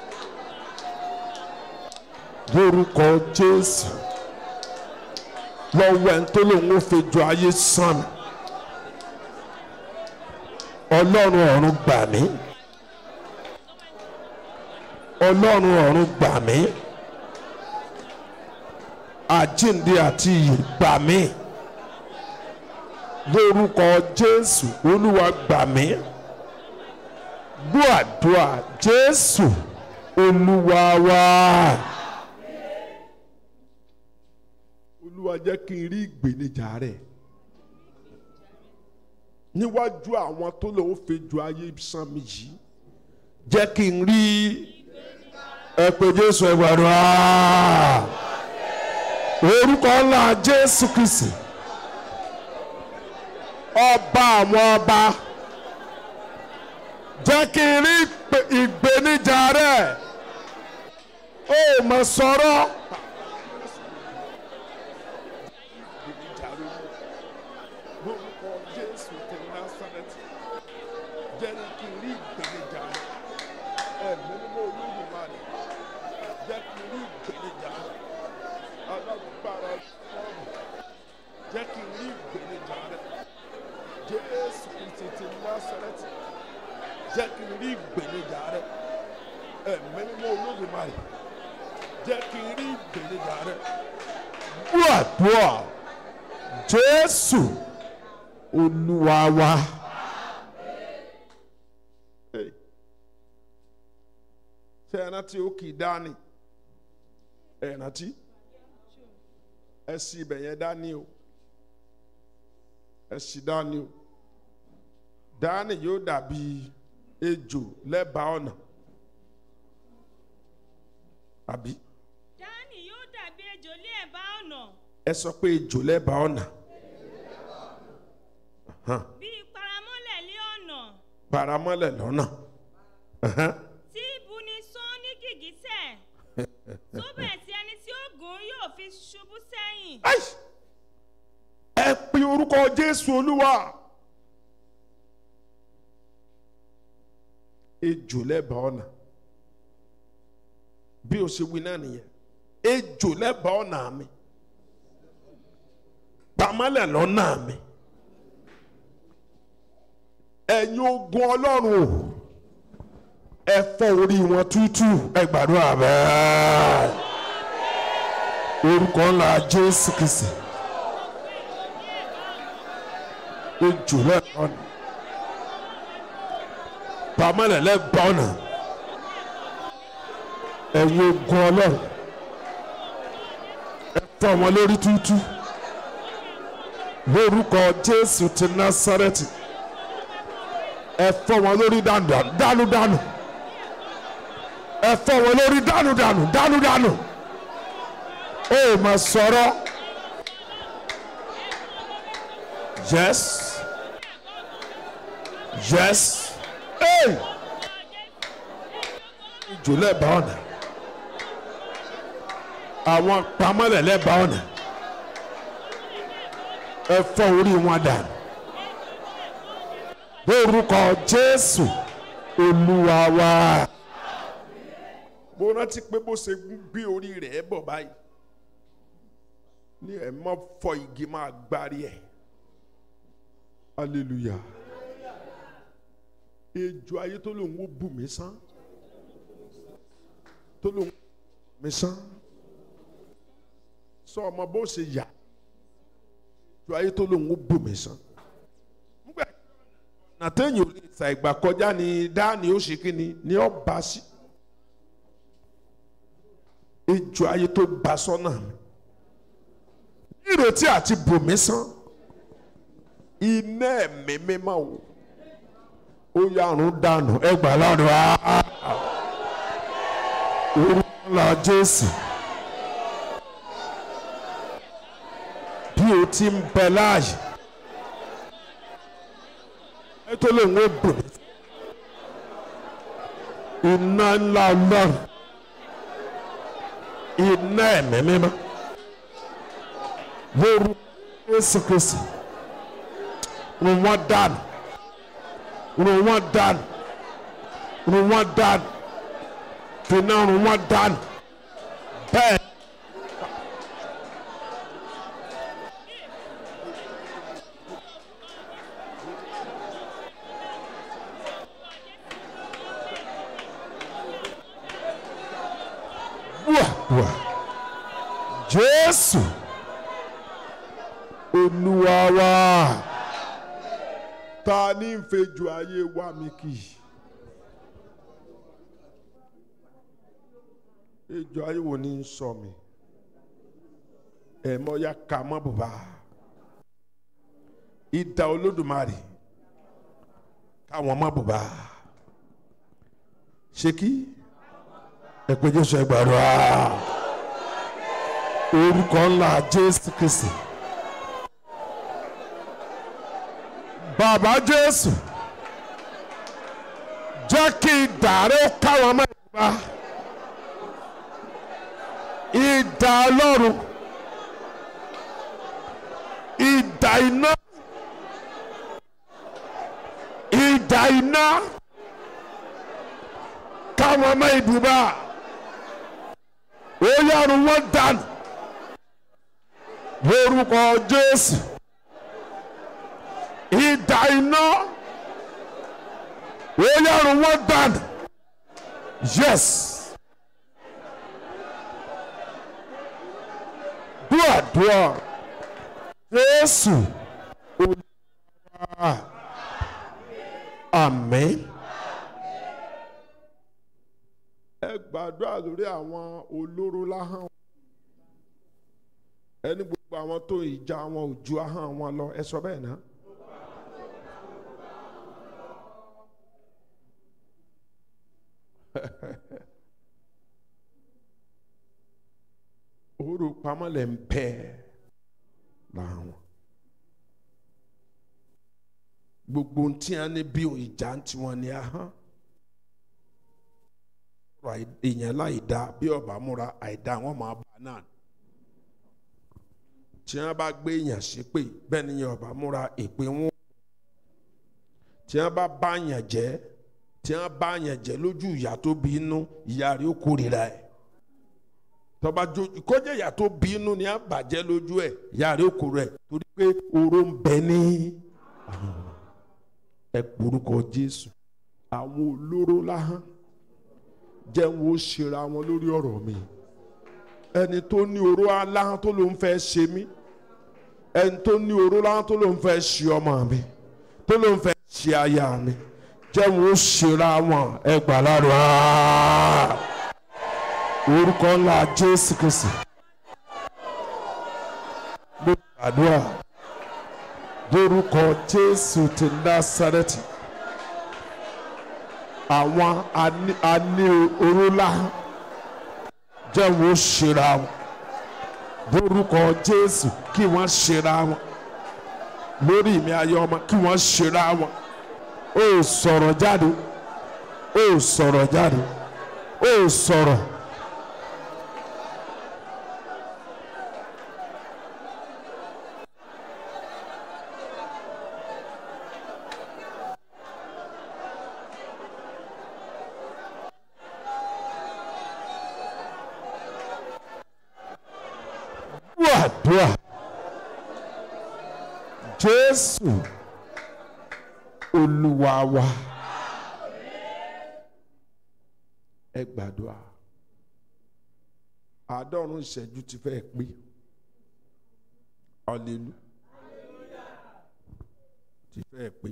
lórúkọ jésù lọ́wọ́ ẹni tó lóun ó fẹjọ́ ayé sán mi ọlọ́run ọ̀run gbà mí ọlọ́run ọ̀run gbà mí àjíǹde àti ìyè gbà mí lórúkọ jésù olúwa gbà mí gbọ́ àdúrà jésù olúwa wá. olúwa jẹ́ kí n rí ìgbénijà rẹ̀ níwájú àwọn tó lòun fi ju ayé sán mi yìí jẹ́ kí n rí ẹ pé jésù ẹ gbàdúrà orúkọ ńlá jésù kristi ọba àwọn ọba jẹ́ kí n rí ìpè- ìgbénijà rẹ̀ ó mọ̀ sọ̀rọ̀. lórúkọ jésù ti násàrẹ́tì jẹ́ kí n rí ìgbénijà ẹ̀mí mímọ́ olódùmarè jẹ́ kí n rí ìgbénijà alágbára fọ́ọ̀mù jẹ́ kí n rí ìgbénijà rẹ̀ jésù kristi ti násàrẹ́tì jẹ́ kí n rí ìgbénijà rẹ̀ ẹ̀mí mímọ́ olódùmarè jẹ́ kí n rí ìgbénijà rẹ̀ gbọ́dọ̀ jésù olúwa wa. Hey. ṣé ẹ rántí ó kì í dání ẹ rántí ẹ sì ibẹ̀ yẹn dání o ẹ sì dání o dání yóò dàbí ejò lẹ́bàá ọ̀nà àbí dání yóò dàbí ejò lé ẹ̀bá ọ̀nà ẹ sọ pé ejò lẹ́bàá ọ̀nà Hàn, bíi paramọ́lẹ̀ lé ọ̀nà paramọ́lẹ̀ lọ́nà Ẹ̀hẹ́n. tí ibuni sán ní gìgísẹ̀ tó bẹ̀ tí ẹni tí ó gùn yóò fi ṣubú sẹ́yìn. Ai! ẹ pe orúkọ jésù olúwa ejò lẹ́bàá ọ̀nà bí o ṣe wí náà nìyẹn ejò lẹ́bàá ọ̀nà mi pamọ́lẹ̀ lọ́nà mi ẹ̀yin ogun ọlọ́run o ẹ fọ́ orí wọn tútù ẹ gbàdúrà bẹ́ẹ̀ orúkọ ńlá jésù kìsì ejò lẹ́bàá ọ̀nà pamọ́lẹ̀ lẹ́bàá ọ̀nà ẹ̀yin ogun ọlọ́run fọ́ wọn lórí tútú lórúkọ jésù ti násárẹ́tì ẹ fọ́ wọn lórí dànù dànù dànù ẹ fọ́ wọn lórí dànù dànù dànù dànù ó mà sọ̀rọ̀ yes yes hey ìjò lẹ́bàá ọ̀nà àwọn pamọ́lẹ̀ lẹ́bàá ọ̀nà ẹ fọ́ orí wọn dànù lórúkọ jésù olúwa wa. mo rántí pé bó ṣe gbé orí rẹ̀ bọ̀ báyìí ní ẹ̀ mọ́ fọ igi máa gbárí ẹ̀ hallelujah ejò ayé tó lòun ó bù mí sán tó lòun ó bù mí sán sọ ọmọ bó ṣe yà ejò ayé tó lòun ó bù mí sán nígbà nàtẹ́yìn ò lè sa ìgbà kọjá ni dáàni ó ṣe kíni ni ó bá sí ejò ayé tó bá sọ́nà mi ìrètí àti bù mí sán iná ẹ̀mí mímọ́ o ó yàrún dànù ẹgbà lọ́dọ̀ á orúkọ ńlá jésù bí o ti ń bẹ láàyè ẹ tó lè ń wó bò mí iná ńlá ọlọ́run iná ẹ̀mí mímọ́ lórúkọ jésù kristi run wọn dànù run wọn dànù run wọn dànù fìnnà run wọn dànù bẹ́ẹ̀. wà wà jésù olúwa wa ta ní ń fejò ayé wa mi kì í ejò ayé wo ni ń sọ mi ẹ̀mọ́ ya ka mọ́ bùbá ìdá olódùmarè káwọn mọ́ bùbá ṣé kí ẹ̀pẹ́ jésù ẹgbàá orúkọ ńlá jésù kristi. bàbá jésù jẹ́ kí ìdàrẹ́ káwọn ọmọ ìgbà ìdà ọlọ́run ìdà iná ìdà iná káwọn ọmọ ìdùbà ó yàrá wọn dànù lórúkọ jésù ìdà iná ó yàrá wọn dànù yes dúàdúà jésù olùwà àmín. ẹ gbàdúrà lórí àwọn olóró láhàn ẹni gbogbo àwọn tó ìjà wọn ò ju ahọ́n wọn lọ ẹ sọ bẹ́ẹ̀ náà. òru pamọ́ lẹ̀ ń pẹ́ làwọn. gbogbo tí a ní bí ìjà ń tiwọn ní ahọ́n. ọ̀rọ̀ èèyàn láì dá bí ọba múra àìdá wọn máa bá náà. tí wọn bá gbé èèyàn ṣépè bẹ́ẹ̀ ni ọba múra èpè wọn. tí wọn bá bá yàn jẹ́ tí wọn bá yàn jẹ́ lójú ìyá tó bí inú ìyá rẹ̀ ó kórìíra ẹ̀ tọba jo kọjá ìyá tó bí inú ni a bàjẹ́ lójú ẹ̀ ìyá rẹ̀ ó kórìíra ẹ̀ torí pé oró ń bẹ ní ẹ porúkọ Jésù àwọn olóró láhán jẹ́ wọn ó ṣera wọn lórí ọ̀rọ̀ mi ẹni tó ní oró aláhán tó ló ń fẹ́ ṣe mí ẹni tó ní oró láhán tó ló ń fẹ́ ṣe ọmọ mi tó ló ń fẹ́ ṣe aya mi jẹ́ wọn ó ṣera wọn ẹ gbà lárò orúkọ ńlá Jésù Kristi àdúrà lórúkọ jésù ti násàrẹ́tì àwọn ani- ani orúlá jẹ́ wọ́n ṣera wọn lórúkọ jésù kí wọ́n ṣera wọn lórí mi ayé ọmọ kí wọ́n ṣera wọn ó sọ̀rọ̀ jáde ó sọ̀rọ̀ jáde ó sọ̀rọ̀. àdúrà jésù olúwa wa ẹ gbàdúrà àádọ́rùn ìṣẹ́jú ti fẹ́ pé ọ̀lẹ́lu ti fẹ́ pé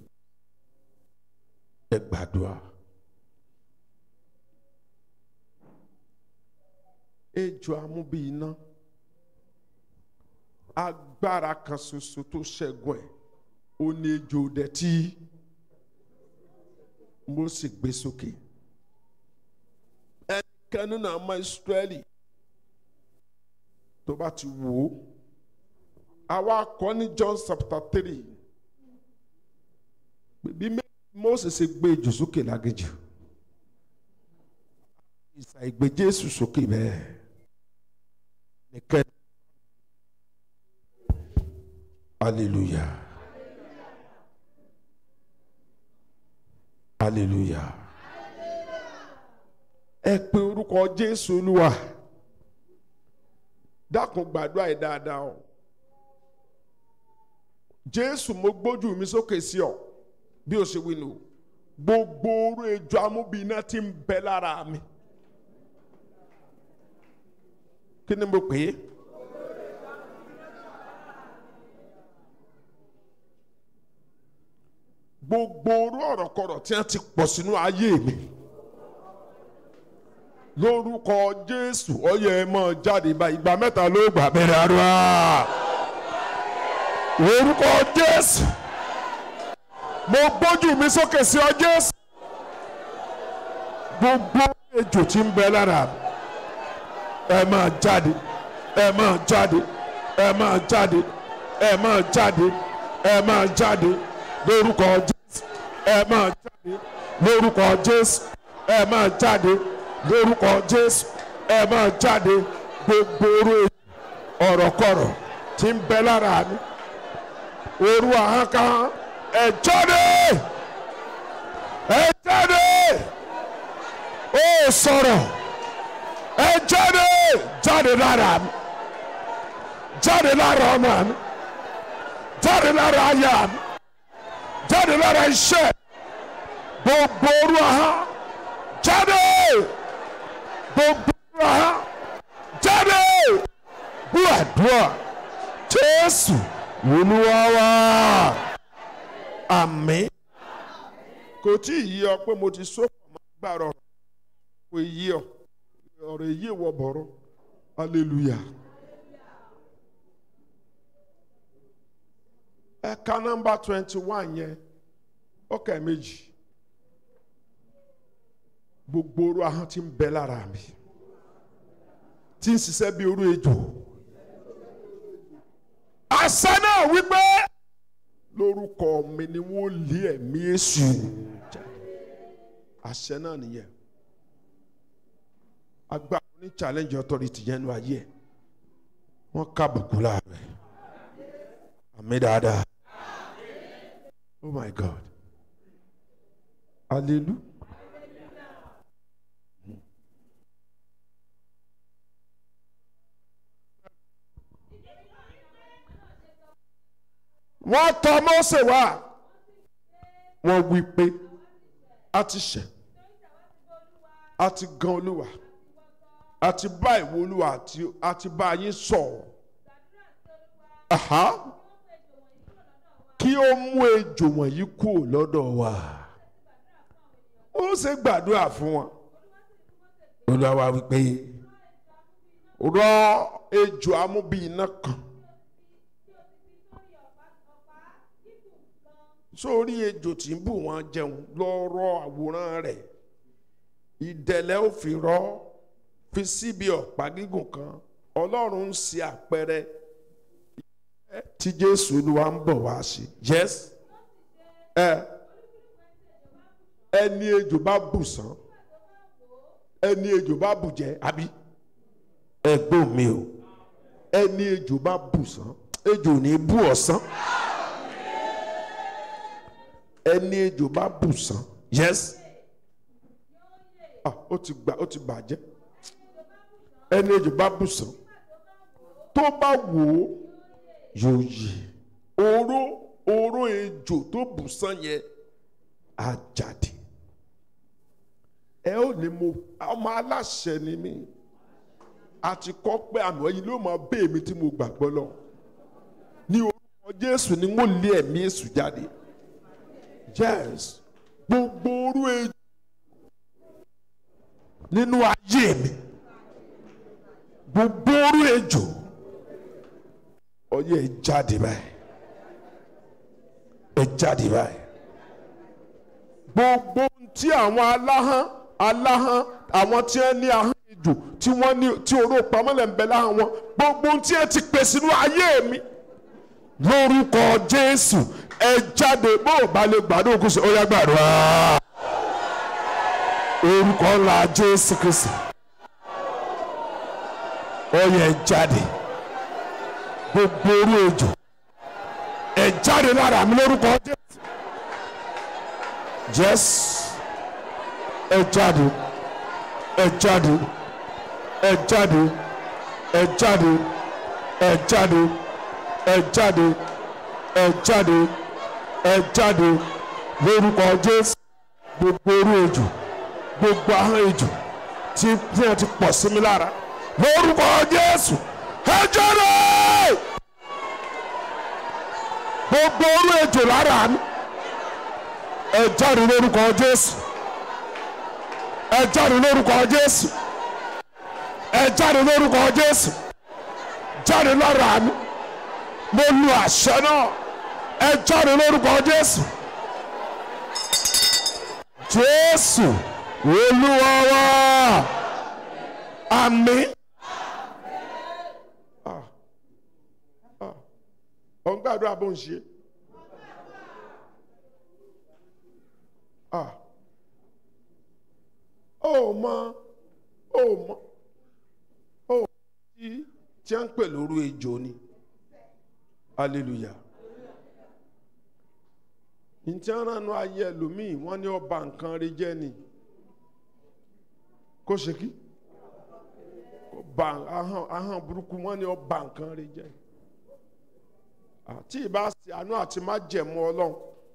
ẹ gbàdúrà ejò amúbí iná agbára kan ṣoṣo tó ṣẹ́gun ẹ̀ ó ní ejò dẹ̀ tí Mósè gbé sókè ẹnikẹ́ni nínú àwọn Ísírẹ́lì tó bá ti wò ó àwa kọ́ ní John chapter three bí Mósè ṣe gbé ejò sókè lágéjù ìsà ìgbé Jésù sókè bẹ́ẹ̀ nìkẹ́. Hallelujah. Hallelujah. Ẹ pe orúkọ Jésù Olúwa. Dákun gbàdúrà yìí dáadáa o. Jésù mo gbójú mi sókè sí ọ bí o ṣe wí nù. Gbogbo orú ejò amúbíná tí ń bẹ lára mi. Kí ni mo pè é? gbogbo orú ọ̀rọ̀kọ̀rọ̀ tí wọ́n ti pọ̀ sínú ayé mi lórúkọ jésù ọyẹ ẹ máa jáde báyìí ìgbà mẹ́ta ló gbà bẹ̀rẹ̀ àdúrà lórúkọ jésù mo gbójú mi sókè sí ọ jésù gbogbo ejò tí ń bẹ lára mi ẹ máa jáde ẹ máa jáde ẹ máa jáde ẹ máa jáde ẹ máa jáde lórúkọ jésù ẹ máa jáde lórúkọ jésù ẹ máa jáde lórúkọ jésù ẹ máa jáde gbogbo orú ọ̀rọ̀kọ̀rọ̀ tí ń bẹ lára mi orú àhánkà ẹ jáde ẹ jáde ó sọ̀rọ̀ ẹ jáde jáde lára mi jáde lára ọmọ mi jáde lára aya mi jáde lára iṣẹ́ gbogbo orú aha jáde gbogbo orú aha jáde bú àdúrà jésù olúwa wa àmín. kò tí ì yí ọ pé mo ti sọ pọ̀ máa gbàrọ̀ kò yí ọ ọ̀rọ̀ èyí wọ bọ̀rọ̀ hallelujah. ẹ̀ka nọ́mbà twenty one yẹn ọkà méjì gbogbo orú ahọ́n tí ń bẹ lára mi tí ń ṣiṣẹ́ bí orú ejò àṣẹ náà wípé lórúkọ mi ni wọ́n lé ẹ̀mí èṣù àṣẹ náà nìyẹn agbára ní challenge authority yẹn nu ayé ẹ wọ́n kábùkù láàrẹ̀ àmì dáadáa. Oh my God. Hallelujah. wọ́n tọ̀ Mósè wá wọ́n wí pé a ti ṣẹ̀ a ti gan Olúwa a ti bá ìwọ Olúwa a ti bá yín sọ̀rọ̀ kí ó mú ejò wọ̀nyí kúrò lọ́dọ̀ wa ó ṣe gbàdúrà fún wọn Olúwa wá wí pé rọ ejò amúbí iná kan sórí ejò tí ń bù wọn jẹun lọ́rọ̀ àwòrán rẹ̀ ìdẹ̀lẹ̀ ò fi rọ́ fi síbi ọ̀pá gígùn kan ọlọ́run ń ṣe àpẹẹrẹ tí jésù olúwa ń bọ̀ wá sí yes ẹ ẹni ejò bá bù sán ẹni ejò bá bù jẹ àbí ẹgbọ́n mi o ẹni ejò bá bù sán ejò ní bù ọ̀sán ẹni ejò bá bù sán yes ah ó ti gbà ó ti bàjẹ́ ẹni ejò bá bù sán tó bá wò ó yóò yí oró oró ejò tó bù sán yẹn á jáde ẹ ó ní mo ọmọ aláṣẹ ni mí àti kọ́ pé àná yìí ló máa bẹ́ẹ̀ mi tí mo gbàgbọ́ lọ ní orúkọ jésù ni wọ́n lé ẹ̀mí èṣù jáde yes gbogbo orú ejò nínú ayé mi gbogbo orú ejò ọyẹ ẹ jáde báyìí ẹ jáde báyìí gbogbo ohun tí àwọn aláhán aláhán àwọn tí wọn ní ahọ́n ejò tí wọ́n ní tí oró pamọ́lẹ̀ ń bẹ láhán wọn gbogbo ohun tí ẹ ti pè sínú ayé mi lórúkọ jésù ẹ jáde bó o bá lè gbàdúrà kó ṣe ó yá gbàdúrà orúkọ ńlá jésù kristi ó yẹ ẹ jáde gbogbo orú ejò ẹ jáde lára mi lórúkọ jésù jésù ẹ jáde ẹ jáde ẹ jáde ẹ jáde ẹ jáde ẹ jáde ẹ jáde ẹ jáde lórúkọ jésù gbogbo orú ejò gbogbo ahọ́n ejò tí tí wọ́n ti pọ̀ sí mi lára lórúkọ jésù ẹ jáde gbogbo orú ejò lára mi ẹ jáde lórúkọ jésù ẹ jáde lórúkọ jésù ẹ jáde lórúkọ jésù jáde lára mi mo lu àṣẹ náà ẹ jáde lórúkọ jésù jésù olúwa wa àmín. ọ̀ ń gbàdúrà bó ń ṣe. Ah. ó mọ ó mọ ó tí tí a ń pè lóru ejò ni hallelujah ntí aránu ayé ẹlòmíì wọ́n ní ọba nǹkan rí jẹ́ ni kó ṣe kí ọba ahọ́n ahọ́n burúkú wọ́n ní ọba nǹkan rí jẹ́ àti ìbá sí àánú àti má jẹ̀mú ọlọ́run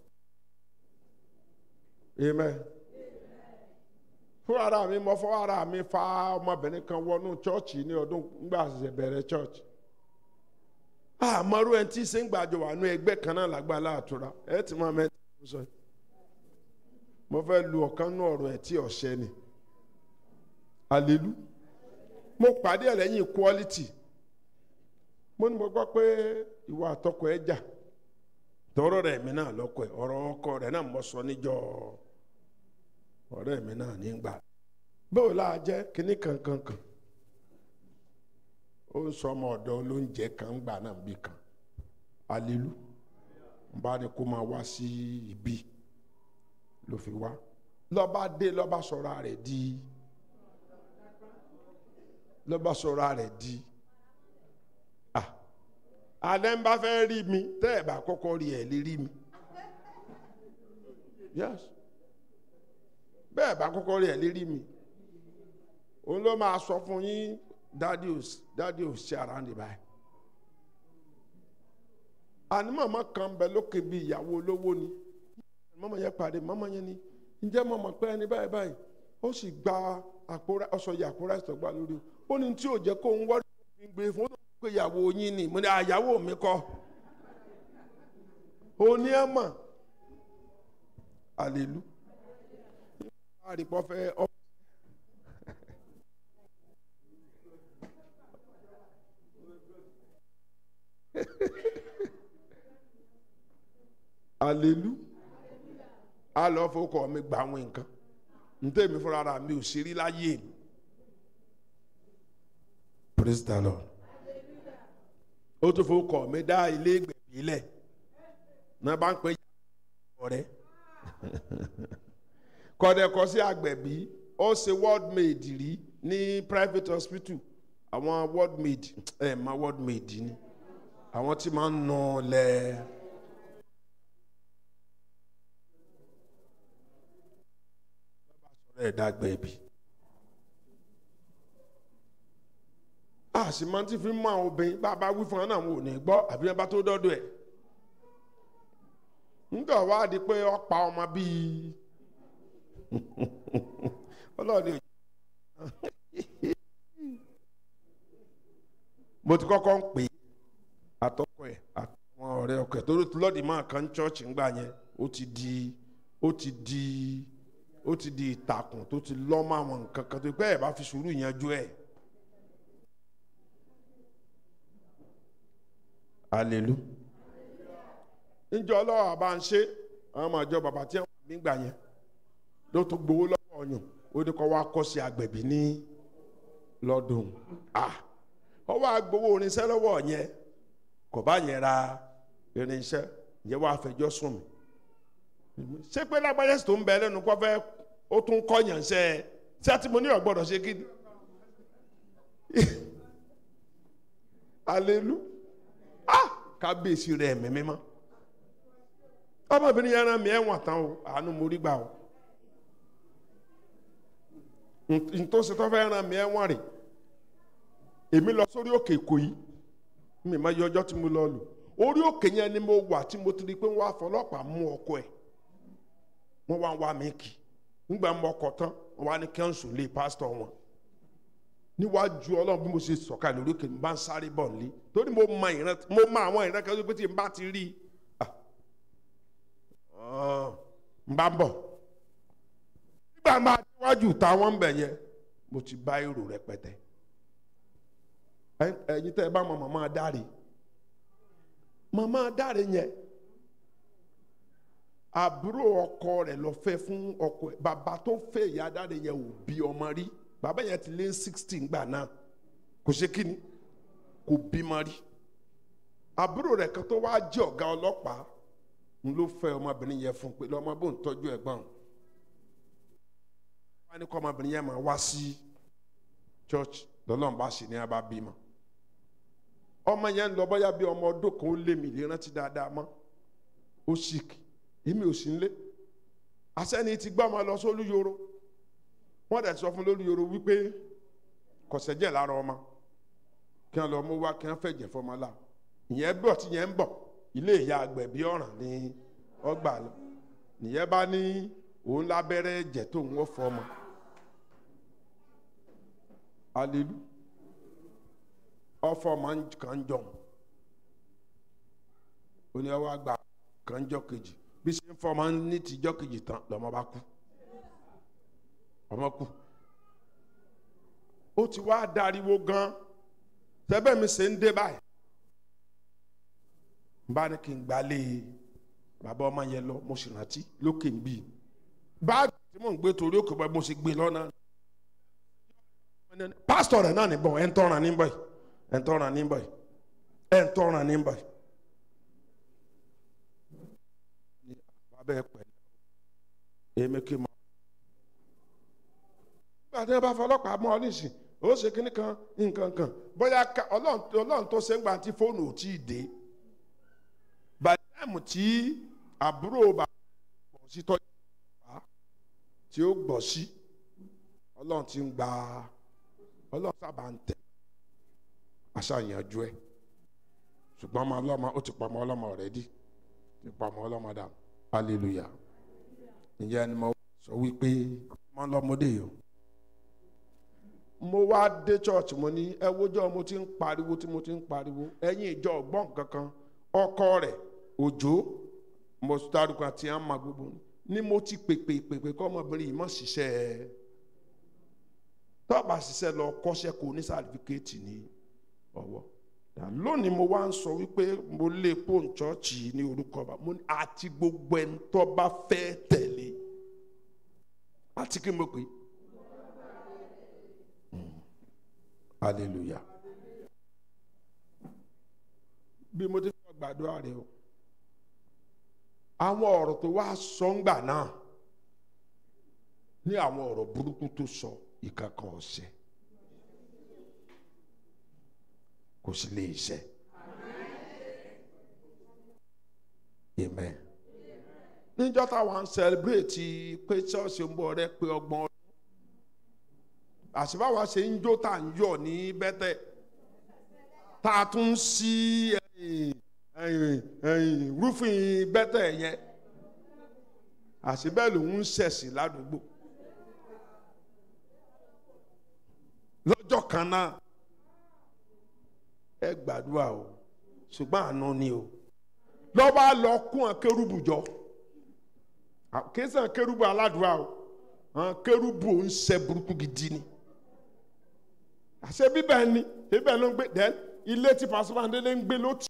amen fún ara mi mo fọwọ́ ara mi fa ọmọbìnrin kan wọnú chọ́ọ̀chì ní ọdún nígbà ṣẹ̀ṣẹ̀ bẹ̀rẹ̀ chọ́ọ̀chì àmọ́rú ẹni tí ṣe ń gbàjọ wà nú ẹgbẹ́ kan náà lágbàlá àtúrà ẹ ti máa mẹ́ta ló sọ yìí mo fẹ́ lu ọ̀kan nú ọ̀rọ̀ ẹ̀ tí ọ̀ṣẹ́ ni àlélú mo pàdé ẹ̀ lẹ́yìn equality mo ní mo gbọ́ pé ìwà àtọkọ ẹ̀ jà tọrọ rẹ̀ mi náà lọ́kọ ẹ̀ ọ̀rọ̀ ọkọ rẹ̀ náà mo sọ níjọ́ ọ̀rẹ́ mi náà nígbà bóò láà jẹ́ kínní kankankan ó ń sọ ọmọ ọ̀dọ́ olóúnjẹ kan gbà náà bí kan alelu n bá ní kó máa wá sí ibi ló fi wá lọ́ba dé lọ́ba sọ̀rọ̀ rẹ̀ di lọ́ba sọ̀rọ̀ rẹ̀ di ah alẹ́ ń bá fẹ́ rí mi tẹ́ ẹ̀ bá kọ́kọ́ rí ẹ̀ lè rí mi yes bẹ́ẹ̀ bá kọ́kọ́ rí ẹ̀ lérí mi òun ló máa sọ fún yín dádì ò dádì ò ṣe ara ní báyìí àní màmá kan bẹ lókè bíi ìyàwó olówó ni màmá yẹn pàdé màmá yẹn ni ǹjẹ́ màmá pé ẹni báyìí báyìí ó sì gba àpò ọsọ yìí àpò ráìsì tó gbà lórí ó ní tí ò jẹ́ kó ń wọ́n ní gbé fún ó pé ìyàwó yín ni mo ní àyàwó mi kọ́ òní ẹ̀ mọ̀ àlèlú àrípọ̀ fẹ́ ọ. alelu á lọ fowókọ mi gbà àwọn nǹkan ntẹ́mi fúnra ra mi ò ṣe rí láyé mi praise the lord ó tún fowókọ mi dá ilé ìgbẹ̀bí lẹ̀ náà bá ń pè é ọ̀rẹ́ kọ́dẹ̀kọ́ sí àgbẹ̀bí ó ṣe world maid rí ní private hospital àwọn world maid ẹ̀ ma world maid ni àwọn tí máa ń nà lẹ̀. ẹ̀ dàgbẹ̀bí. a sì máa ti fi mú àwọn obìnrin bá a bá wí fún wọn náà wọn ò ní gbọ́ àbí wọn bá tó dọ́dọ̀ ẹ̀ nígbà wá di pé ọ̀pá ọmọ bíi ọlọ́ọ̀ni ò mo ti kọ́kọ́ ń pè é àtọ́kọ ẹ̀ àtàwọn ọ̀rẹ́ ọkọ ẹ̀ torí lọ́ọ̀dì máa kan chọ́ọ̀chì ńgbà yẹn ó ti di ó ti di ó ti di ìtàkùn tó ti lọ́ mọ́ àwọn nǹkan kan tó pẹ́ ẹ̀ bá fi sùúrù yanjú ẹ̀. hallelujah njẹ ọlọ́wọ́ àbá ń ṣe àwọn ọmọ ìjọ bàbá tí wọ́n mí gbà yẹn ló tún gbowó lọ́wọ́ ọyàn ó ní kọ́ wá kọ́ sí agbẹ̀bí ní lọ́dún ah ọ wá gbowó irinṣẹ́ lọ́wọ́ yẹn kò bá yẹn ra irinṣẹ́ yẹn wá fẹjọ́ sùn mí ṣé pé lágbájá tó ń bẹ lẹ́nu kọ́ fẹ́ ó tún kọ́ yàn ṣe ẹ ṣé àti mo ní ọ̀gbọ́dọ̀ ṣe kí ni hallelujah ah kábíyèsí rẹ̀ mímí mọ́ ọmọbìnrin yẹn rán mi ẹ̀wọ̀n tán o àánú mo rí gbà o ntòsí tó fẹ́ rán mi ẹ̀wọ̀n rè èmi lọ sórí òkè Ìkòyí mi máa yọ ọjọ́ tí mo lọ lò orí òkè yẹn ni mo wà tí mo ti rí i pé wọ́n á fọlọ́pàá mú ọkọ ẹ̀ wọ́n wá ń wá mi kì nígbà mọ ọkọ̀ tán wọ́n wá ní kẹ́ńsù lé pásítọ̀ wọn níwájú ọlọ́run bí mo ṣe sọ̀kalẹ̀ lórí òkè mi bá ń sáré bọ̀ nílé torí mo mọ ìran mo mọ àwọn ìran kan tó pé tí n bá ti rí i n bá ń bọ̀ nígbà máa níwájú táwọn ń bẹ̀ yẹn mo ti bá èrò rẹpẹtẹ ẹ̀yin tẹ́ ẹ bá mọ màmá dáre màmá dáre yẹn àbúrò ọkọ rẹ̀ lọ fẹ́ fún ọkọ ẹ̀ bàbá tó fẹ́ ìyá dáre yẹn ò bí ọmọ rí bàbá yẹn ti lé sixteen gbà náà kò ṣe kíni kò bímọ rí àbúrò rẹ̀ kan tó wá jẹ́ ọ̀gá ọlọ́pàá n ló fẹ́ ọmọbìnrin yẹn fún pé lọ́mọ bó ń tọ́jú ẹ̀gbọ́n wọn ni kọ́ ọmọbìnrin yẹn máa wá sí church lọ́lọ́run bá ṣe ní abá bímọ ọmọ yẹn ń lọ bọ́yá bí ọmọ ọdún kan ó lé mi lè rántí dáadáa mọ́ ó sick èmi ò sí nílé asẹ́ni ti gbọ́ ọmọ lọ sólú yoro wọ́n dẹ̀ sọ fún lórí yoro wípé kọ̀sẹ̀jẹ̀ lára ọmọ kí wọ́n lọ mú wá kí wọ́n fẹ̀jẹ̀ fọmọ la ìyẹn bọ̀ tí yẹn ń bọ̀ ilé ìyá agbẹ̀bí ọ̀ràn ní ọgbà lọ nìyẹn bá ní òun lábẹ́rẹ́ ẹ̀jẹ̀ tó ń wọ́n fọmọ alelu ọfọ ma ń kàn jọ oní ọwọ́ àgbà kàn jọ kejì bí ṣe ń fọ ma ń ní tìjọ kejì tán lọ́mọ bá kú ọmọ kú ó ti wá dariwo gan tẹ́bẹ̀ mi ṣe ń dé báyìí bá ní kí n gbalé bàbá ọmọ yẹn lọ mo sì rántí lókè ń bì báàgì tí mò ń gbé torí òkè bá mo sì gbé lọ́nà pásítọ̀ rẹ̀ náà níbọ̀ ẹ̀ ń tọ́ran níbọ̀ yìí ẹ̀ ń tọ́ran níbọ̀ yìí ẹ̀ ń tọ́ran níbọ̀ yìí. bàbá ẹ pẹ̀lú èmi kì í mọ. nígbà tí wọ́n bá fọlọ́pàá mọ́ ọ nísìn ó ṣe kínní kan nǹkan kan bóyá ọlọ́run tó ṣe ń gbà tí fóònù ò tí ì dé bàtẹ́ẹ̀mù tí àbúrò bàbá gbọ̀ sí tọ́jú bàbá tí ó gbọ̀ sí ọlọ́run ti ń gba ọlọ́run sábà ń tẹ̀ aṣàyànjú ẹ̀ ṣùgbọ́n ọmọ ọlọ́mọ ó ti pa ọmọ ọlọ́mọ rẹ̀ dí ti pa ọmọ ọlọ́mọ dà hallelujah ìyẹn ni mo sọ wípé ọmọ ọlọ́mọdé yìí mo wá dé church mo ní ẹ wójọ́ mo ti ń pariwo tí mo ti ń pariwo ẹ̀yin ìjọ ọ̀gbọ́n kankan ọkọ rẹ̀ òjò mo dárúkọ àti àmà gbogbo ni mo ti pèpè pèpè kọ́ ọmọbìnrin yìí mọ̀ ṣiṣẹ́ ẹ̀ tọ́ba ṣiṣẹ́ lọ kọ́ṣẹ́ kó ní sàtífíkẹ́ẹ̀tì ní ọwọ́ lónìí mo wá ń sọ wípé mo lé pọ́ùn chọ́ọ̀chì ní orúkọ bá mo ní àti gbogbo ẹni tó bá fẹ́ tẹ̀lé láti kí n mọ̀ pé hallelujah bí mo ti fẹ́ gbàdúrà rẹ o àwọn ọ̀rọ̀ tó wá sọ ń gbà náà ní àwọn ọ̀rọ̀ burúkú tó sọ ìkankan ọ̀sẹ̀ kò sí lè ṣe amen níjọ́ táwọn ń sẹlẹbírèètì pé ṣọ́ọ̀ṣì ń bọ̀ rẹ pé ọgbọ̀n ọdún àṣìbáwa ṣe ń jó tá à ń yọ̀ ní bẹ́tẹ̀ tá a tún sí ẹ̀yìn ẹ̀yìn rúfin bẹ́tẹ̀ yẹn àṣìbẹ́ lòun ń ṣẹ̀sìn ládùúgbò lọ́jọ́ kan náà ẹ gbàdúrà o ṣùgbọ́n àánú ni o lọ́ba lọ kún akérúbù jọ kéésàn kérúbù aládùúrà o àwọn kérúbù ń ṣe burúkú gidi ni àṣẹ bíbẹ̀ ni bíbẹ̀ ló ń gbé dẹ́n ilé tí pàṣípàdé ń gbé ló ti.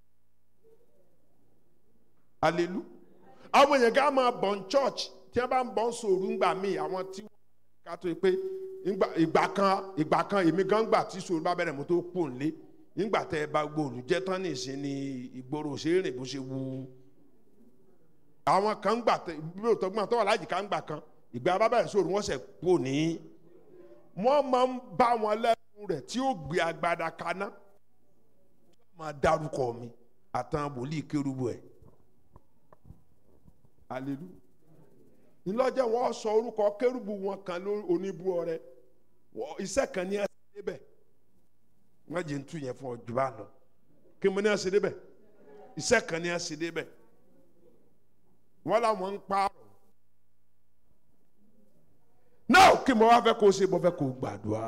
alelu àwọn èèyàn ká máa bọ̀ ní church tí wọ́n bá ń bọ̀ ń sòrò ńgbà míì àwọn tí wọ́n ká tó pé ìgbà kan ìgbà kan èmi gan gbà tí sòrò bá bẹ̀rẹ̀ mo tó pò ń lé nígbà tẹ́ ẹ bá gbòòlù jẹ́ tán nìsín ni ìgboro ṣe é rìn bó ṣe wù ú àwọn kan gbà tẹ bí o tọgbọn tó wà láyìí kan gbà kan ìgbà bábà ìṣòro wọn ṣe kú ní wọn máa ń bá wọn lẹ́nu rẹ̀ tí ó gbé agbada kaná tí wọn máa dárúkọ mi àtàn wòlíì kérúbù ẹ̀ alelu ńlọ́jẹ́ wọn sọ orúkọ kérúbù wọn kan lórí oníbú ọrẹ iṣẹ́ kan ní ẹsẹ̀ débẹ̀ wọ́n jẹ́ ń tú yẹn fún ọ jù bá lọ kí mo ní ẹsẹ̀ débẹ̀ iṣẹ́ kan ní ẹsẹ̀ débẹ̀ wọn làwọn ń pààrọ̀ náà kí mo wá fẹ́ kó o ṣe mo fẹ́ kó o gbàdúrà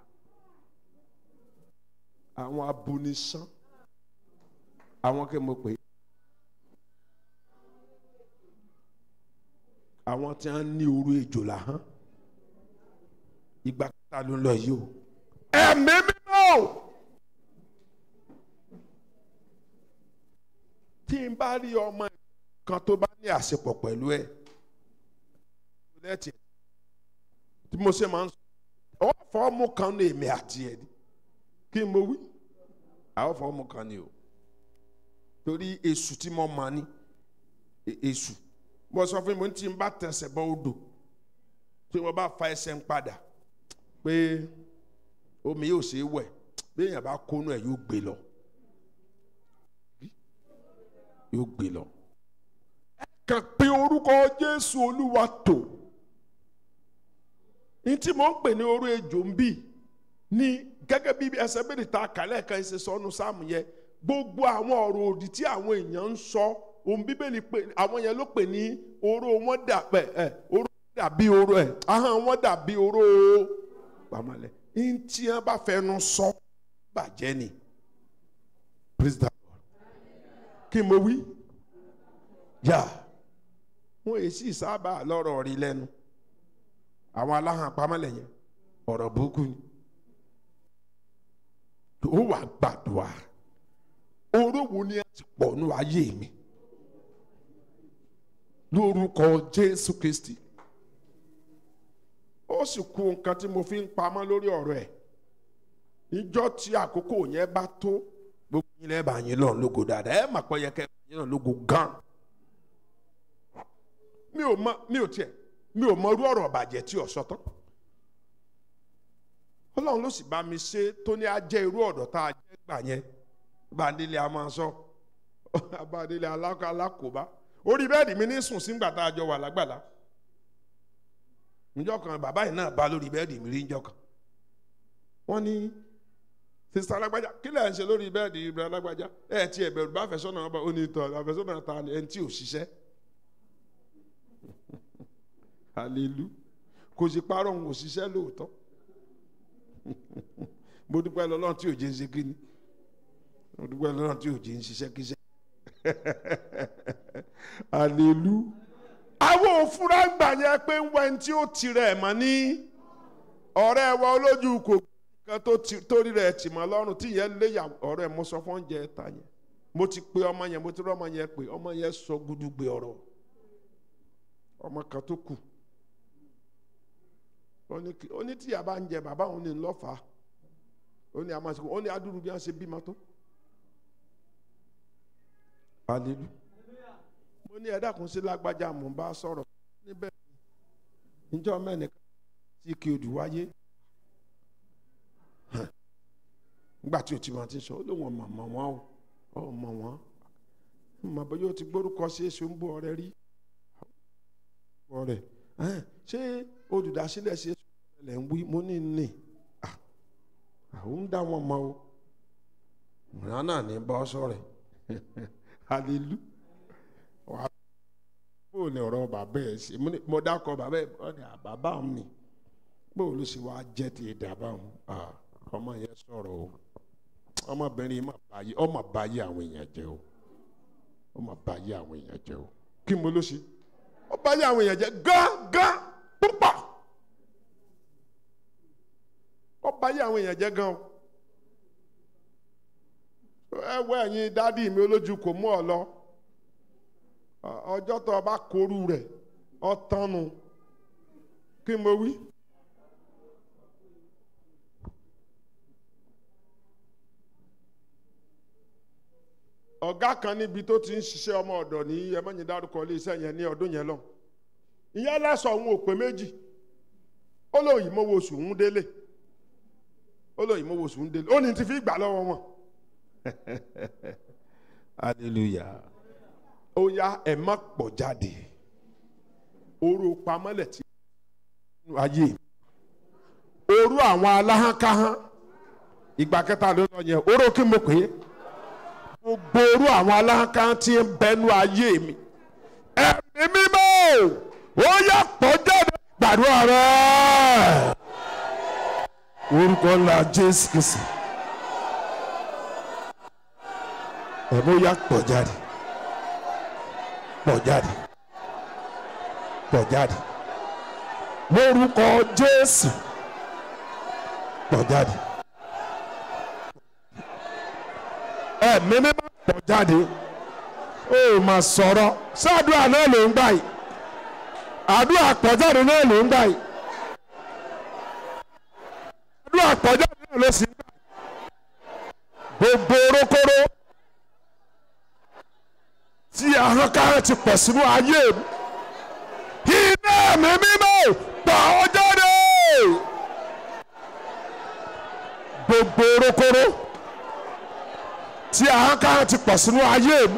àwọn abonisán àwọn kí mo pè é àwọn tí wọn ní orú ejò là hán ìgbà kẹta ló ń lọ yìí o ẹ̀mí mímọ́ o tí n bá rí ọmọ kan tó bá ní àṣepọ̀ pẹ̀lú ẹ̀ lẹ́tì tí mo ṣe máa ń sọ ọwọ́ fọ́ọ̀mù kan ní èmi àti ẹ̀ ni kí n mo wí àwọn fọ́ọ̀mù kan ni o torí èṣù tí mo máa ní èṣù mo sọ fún mi tí n bá tẹsẹ̀ bọ́ odò tí mo bá fa ẹsẹ̀ ń padà pé omi yóò ṣe é wẹ̀ bí èèyàn bá kónú ẹ̀ yóò gbé lọ yóò gbé lọ kàn pé orúkọ jésù olúwa tó ní tí mo ń pè ní orú ejò ń bì ní gẹ́gẹ́ bí ẹsẹ̀ bèrè ta kàlẹ́ kan ṣe sọnù sáàmù yẹn gbogbo àwọn ọ̀rọ̀ òdì tí àwọn èèyàn ń sọ ohun bíbélì pé àwọn yẹn ló pè ní oró wọn dàbẹ ẹ oró dàbí oró ẹ ahọ́n wọn dàbí oró pàmòlẹ ní tí wọn bá fẹnu sọ bàjẹ́ ni praise the lord kí mo wí yà. Yeah wọn èsì sábà lọ́rọ̀ rí lẹ́nu àwọn aláhàn pamọ́lẹ̀ yẹn ọ̀rọ̀ burúkú ni ó wà gbàdúrà orówó ni ẹ ti pọ̀ ní ayé mi lórúkọ Jésù Kristi ó sì kú nǹkan tí mo fi ń pamọ́ lórí ọ̀rọ̀ ẹ̀ níjọ́ tí àkókò yẹn bá tó gbogbo yín lẹ́ẹ̀bà yín lọ́n lógo dáadáa ẹ̀ mà pọ̀ yẹ kẹ́ yín lọ́n lógo gan-an mi ò mọ mi ò tiẹ̀ mi ò mọ irú ọ̀rọ̀ ọ̀bàjẹ́ tí ò sọ tán ọlọ́run ló sì bá mi ṣe tó ní ajẹ́ irú ọ̀dọ̀ tá a jẹ́ gbà yẹn bandele a máa sọ bandele alákòóbá orí bẹ́ẹ̀dì mi ní sùn sígbà tá a jọ wà lágbàlá níjọ́ kan bàbá yìí náà bá lórí bẹ́ẹ̀dì mi rí níjọ́ kan wọ́n ní sista alágbájá kí lẹ̀ ń ṣe lórí bẹ́ẹ̀dì ibùdó alágbájá ẹ̀ tí ẹ̀ bẹ̀rù bá fẹ̀sọ́nà ọba ó ní tọ́ àfẹ́sọ́nà ta ẹni tí ò ṣiṣẹ́ hallelu kò sì parọ́ òun ò ṣiṣẹ́ lóòótọ́ mo dúpẹ́ lọ́lọ́run tí ò jẹ́ ń ṣe kíni mo dúpẹ́ lọ́lọ́run tí ò jẹ́ ń ṣiṣẹ́ kíṣẹ́ hallelu àwọn òfurá gbà yẹn pé ń wẹ́n tí ó tirẹ̀ mọ́ ní ọ̀rẹ́ wa olójú kò kan tó rí rẹ̀ tì mọ́ lọ́rùn tí yẹn léyà ọ̀rẹ́ mo sọ fún oúnjẹ ta yẹn mo ti pe ọmọ yẹn mo ti rí ọmọ yẹn pé ọmọ yẹn sọ gúdúgbe ọ̀rọ̀ ọmọ kan tó kù ó ní kí- ó ní tíyà bá ń jẹ bàbá òun ní ńlọ́fà ó ní amásìkò ó ní adúrú bí wọ́n ṣe bímọ tó. hallelujah mo ní ẹ̀dá kan sí lágbájá mò ń bá sọ̀rọ̀ níbẹ̀ níjọ́ mẹ́nìkan tí kí odù wáyé nígbà tí o ti máa ti sọ ó lóun ọmọ ọmọ wọn o ọmọ wọn mọ bóyá o ti gbórúkọ sí èso ń bọ ọrẹ rí ọrẹ ṣé olùdásílẹ̀ sí èso lẹ̀ ń wí mo ní ní Ah, àwọn ń dá wọn mọ o ìran náà ní bọ́ sọ̀rọ̀ hallelujah wàá bó ní ọ̀rọ̀ bàbá ẹ̀ ṣe mo ní- mo dákọ̀ bàbá ẹ̀ ọ ní àbábá mi bó ló ṣe wá jẹ́ ti ìdàbà wọn Ah, ọmọ yẹn sọ̀rọ̀ o ọmọbìnrin yìí mà báyé ọmọ báyé àwọn èèyàn jẹ́ o ọmọ báyé àwọn èèyàn jẹ́ o kí mo ló ṣe ó báyé àwọn èèyàn jẹ́ gángan púpọ̀ ó báyé àwọn èèyàn jẹ́ gan o ẹ wọ ẹ̀yin dádì mi olójú kò mú ọ lọ Ọ- ọjọ́ tó o bá korú rẹ̀ ọ tánu kí mo wí. ọ̀gá kan níbi tó ti ń ṣiṣẹ́ ọmọ ọ̀dọ̀ ní ẹmọ́yìn dárúkọ iléeṣẹ́ yẹn ní ọdún yẹn lọ ìyẹn lẹ́sọ̀ òun ò pé méjì ó lóyìn mọ́wọ́ oṣù ń délé ó lóyìn mọ́wọ́ oṣù ń délé ó ní ti fi gbà lọ́wọ́ wọn. hallelujah ó yá ẹ má pọ̀ jáde oró pamọ́lẹ̀ tí nínú ayé oró àwọn aláhánkáhán ìgbà kẹta ló lọ yẹn oró kí mo pè é gbogbo orú àwọn aláǹkà tí ń bẹnu ayé mi ẹ̀mí mímọ́ ó yà pọ̀ jáde gbàdúrà rẹ̀ orúkọ ńlá jésù kìsì ẹ̀mí ó yà pọ̀ jáde pọ̀ jáde pọ̀ jáde lórúkọ jésù pọ̀ jáde. ẹ̀mí mímọ́ pọ̀ jáde ó mà sọ̀rọ̀ sáàdúrà náà ló ń gbà yìí àdúrà pọ̀jáde náà ló ń gbà yìí àdúrà pọ̀jáde náà ló sì ń gbà yìí gbogbo orókóró tí ahọ́nkára ti pọ̀ sínú ayé mi iná ẹ̀mí mímọ́ pọ̀ ọ́ jáde gbogbo orókóró tí ahọ́nkára ti pọ̀ sínú ayé mi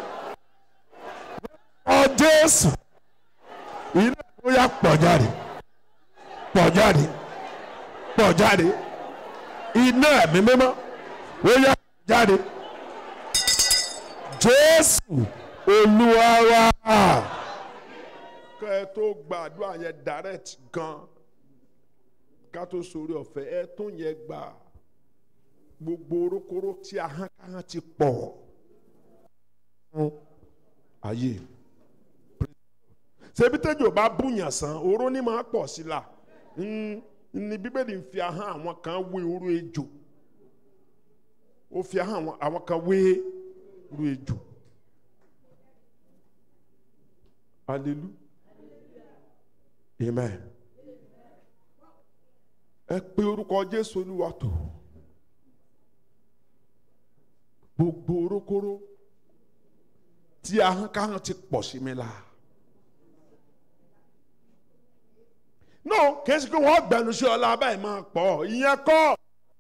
ọ jésù iná ó yá pọ̀ jáde pọ̀ jáde pọ̀ jáde iná ẹ̀mí mímọ́ ó yá pọ̀ jáde jésù olúwa wa. kẹ́ ẹ tó gbàdúrà yẹn direct gan ká tó sórí ọ̀fẹ́ ẹ tún yẹn gbà gbogbo orókóró tí ahọ́nkára ti pọ̀ fún ayé ṣebí tẹ́jọ́ bá búyàn sàn oró ní máa pọ̀ sí la Mm, ní bíbélì ń fi ahọ́n àwọn kan wé oró ejò ó fi ahọ́n àwọn- àwọn kan wé oró ejò hallelujah amen ẹ pé orúkọ jésù olúwa tó gbogbo orókóró tí ahọ́nkáhọ́n ti pọ̀ sí mi la. no kìí ṣe pé wọ́n gbẹnu sí ọlá báyìí máa pọ̀ ìyẹn kọ́.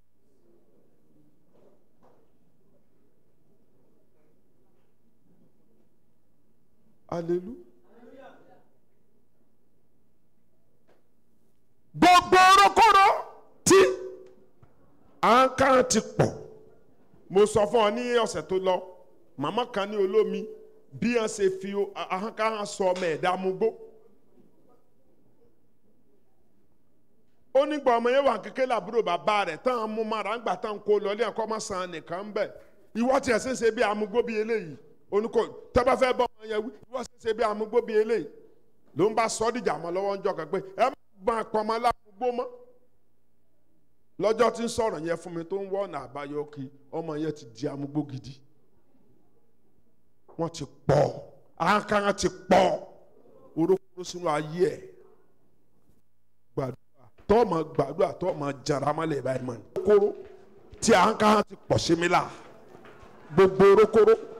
hallelujah. gbogbo orókóró tí ahọ́nkáhọ́n ti pọ̀ mo sọ fún ọ ní ọ̀sẹ̀ tó lọ màmá kan ní olómi bí wọ́n ṣe fi ahọ́nkáhọ́n sọ ọmọ ẹ̀dá mugbó. ó nígbà ọmọ yẹn wà kékeré làbúrò bàbá rẹ̀ tán án mú mara ńgbà tán kó lọ ilé ẹ̀kọ́ má san nìkan ń bẹ̀ ìwọ tiẹ̀ ṣe ń ṣe bí amúgbó bí eléyìí oníkó tọ́ba fẹ́ bọ́ ọmọ yẹn wí ìwọ ṣe ń ṣe bí amúgbó bí eléyìí ló ń bá sọ dìjà mọ́ lọ́wọ́ ń jọ kan pé ẹ má gbọ́n apọ̀mọ́ lámúgbó mọ́ lọ́jọ́ tí ń sọ̀rọ̀ yẹn fún mi tó ń wọ́ ọ̀nà àbáyọ kí ọmọ yẹn ti di amúgbó gidi wọ́n ti pọ̀ àǹkárá ti pọ̀ orókóró sínú ayé ẹ̀ gbàdúrà tọ́ ọmọ gbàdúrà tọ́ ọmọ jara mọ́lẹ̀ báyìí mọ́ ni. kóró tí a ń ká ti pọ̀ sí mi la gbogbo orókóró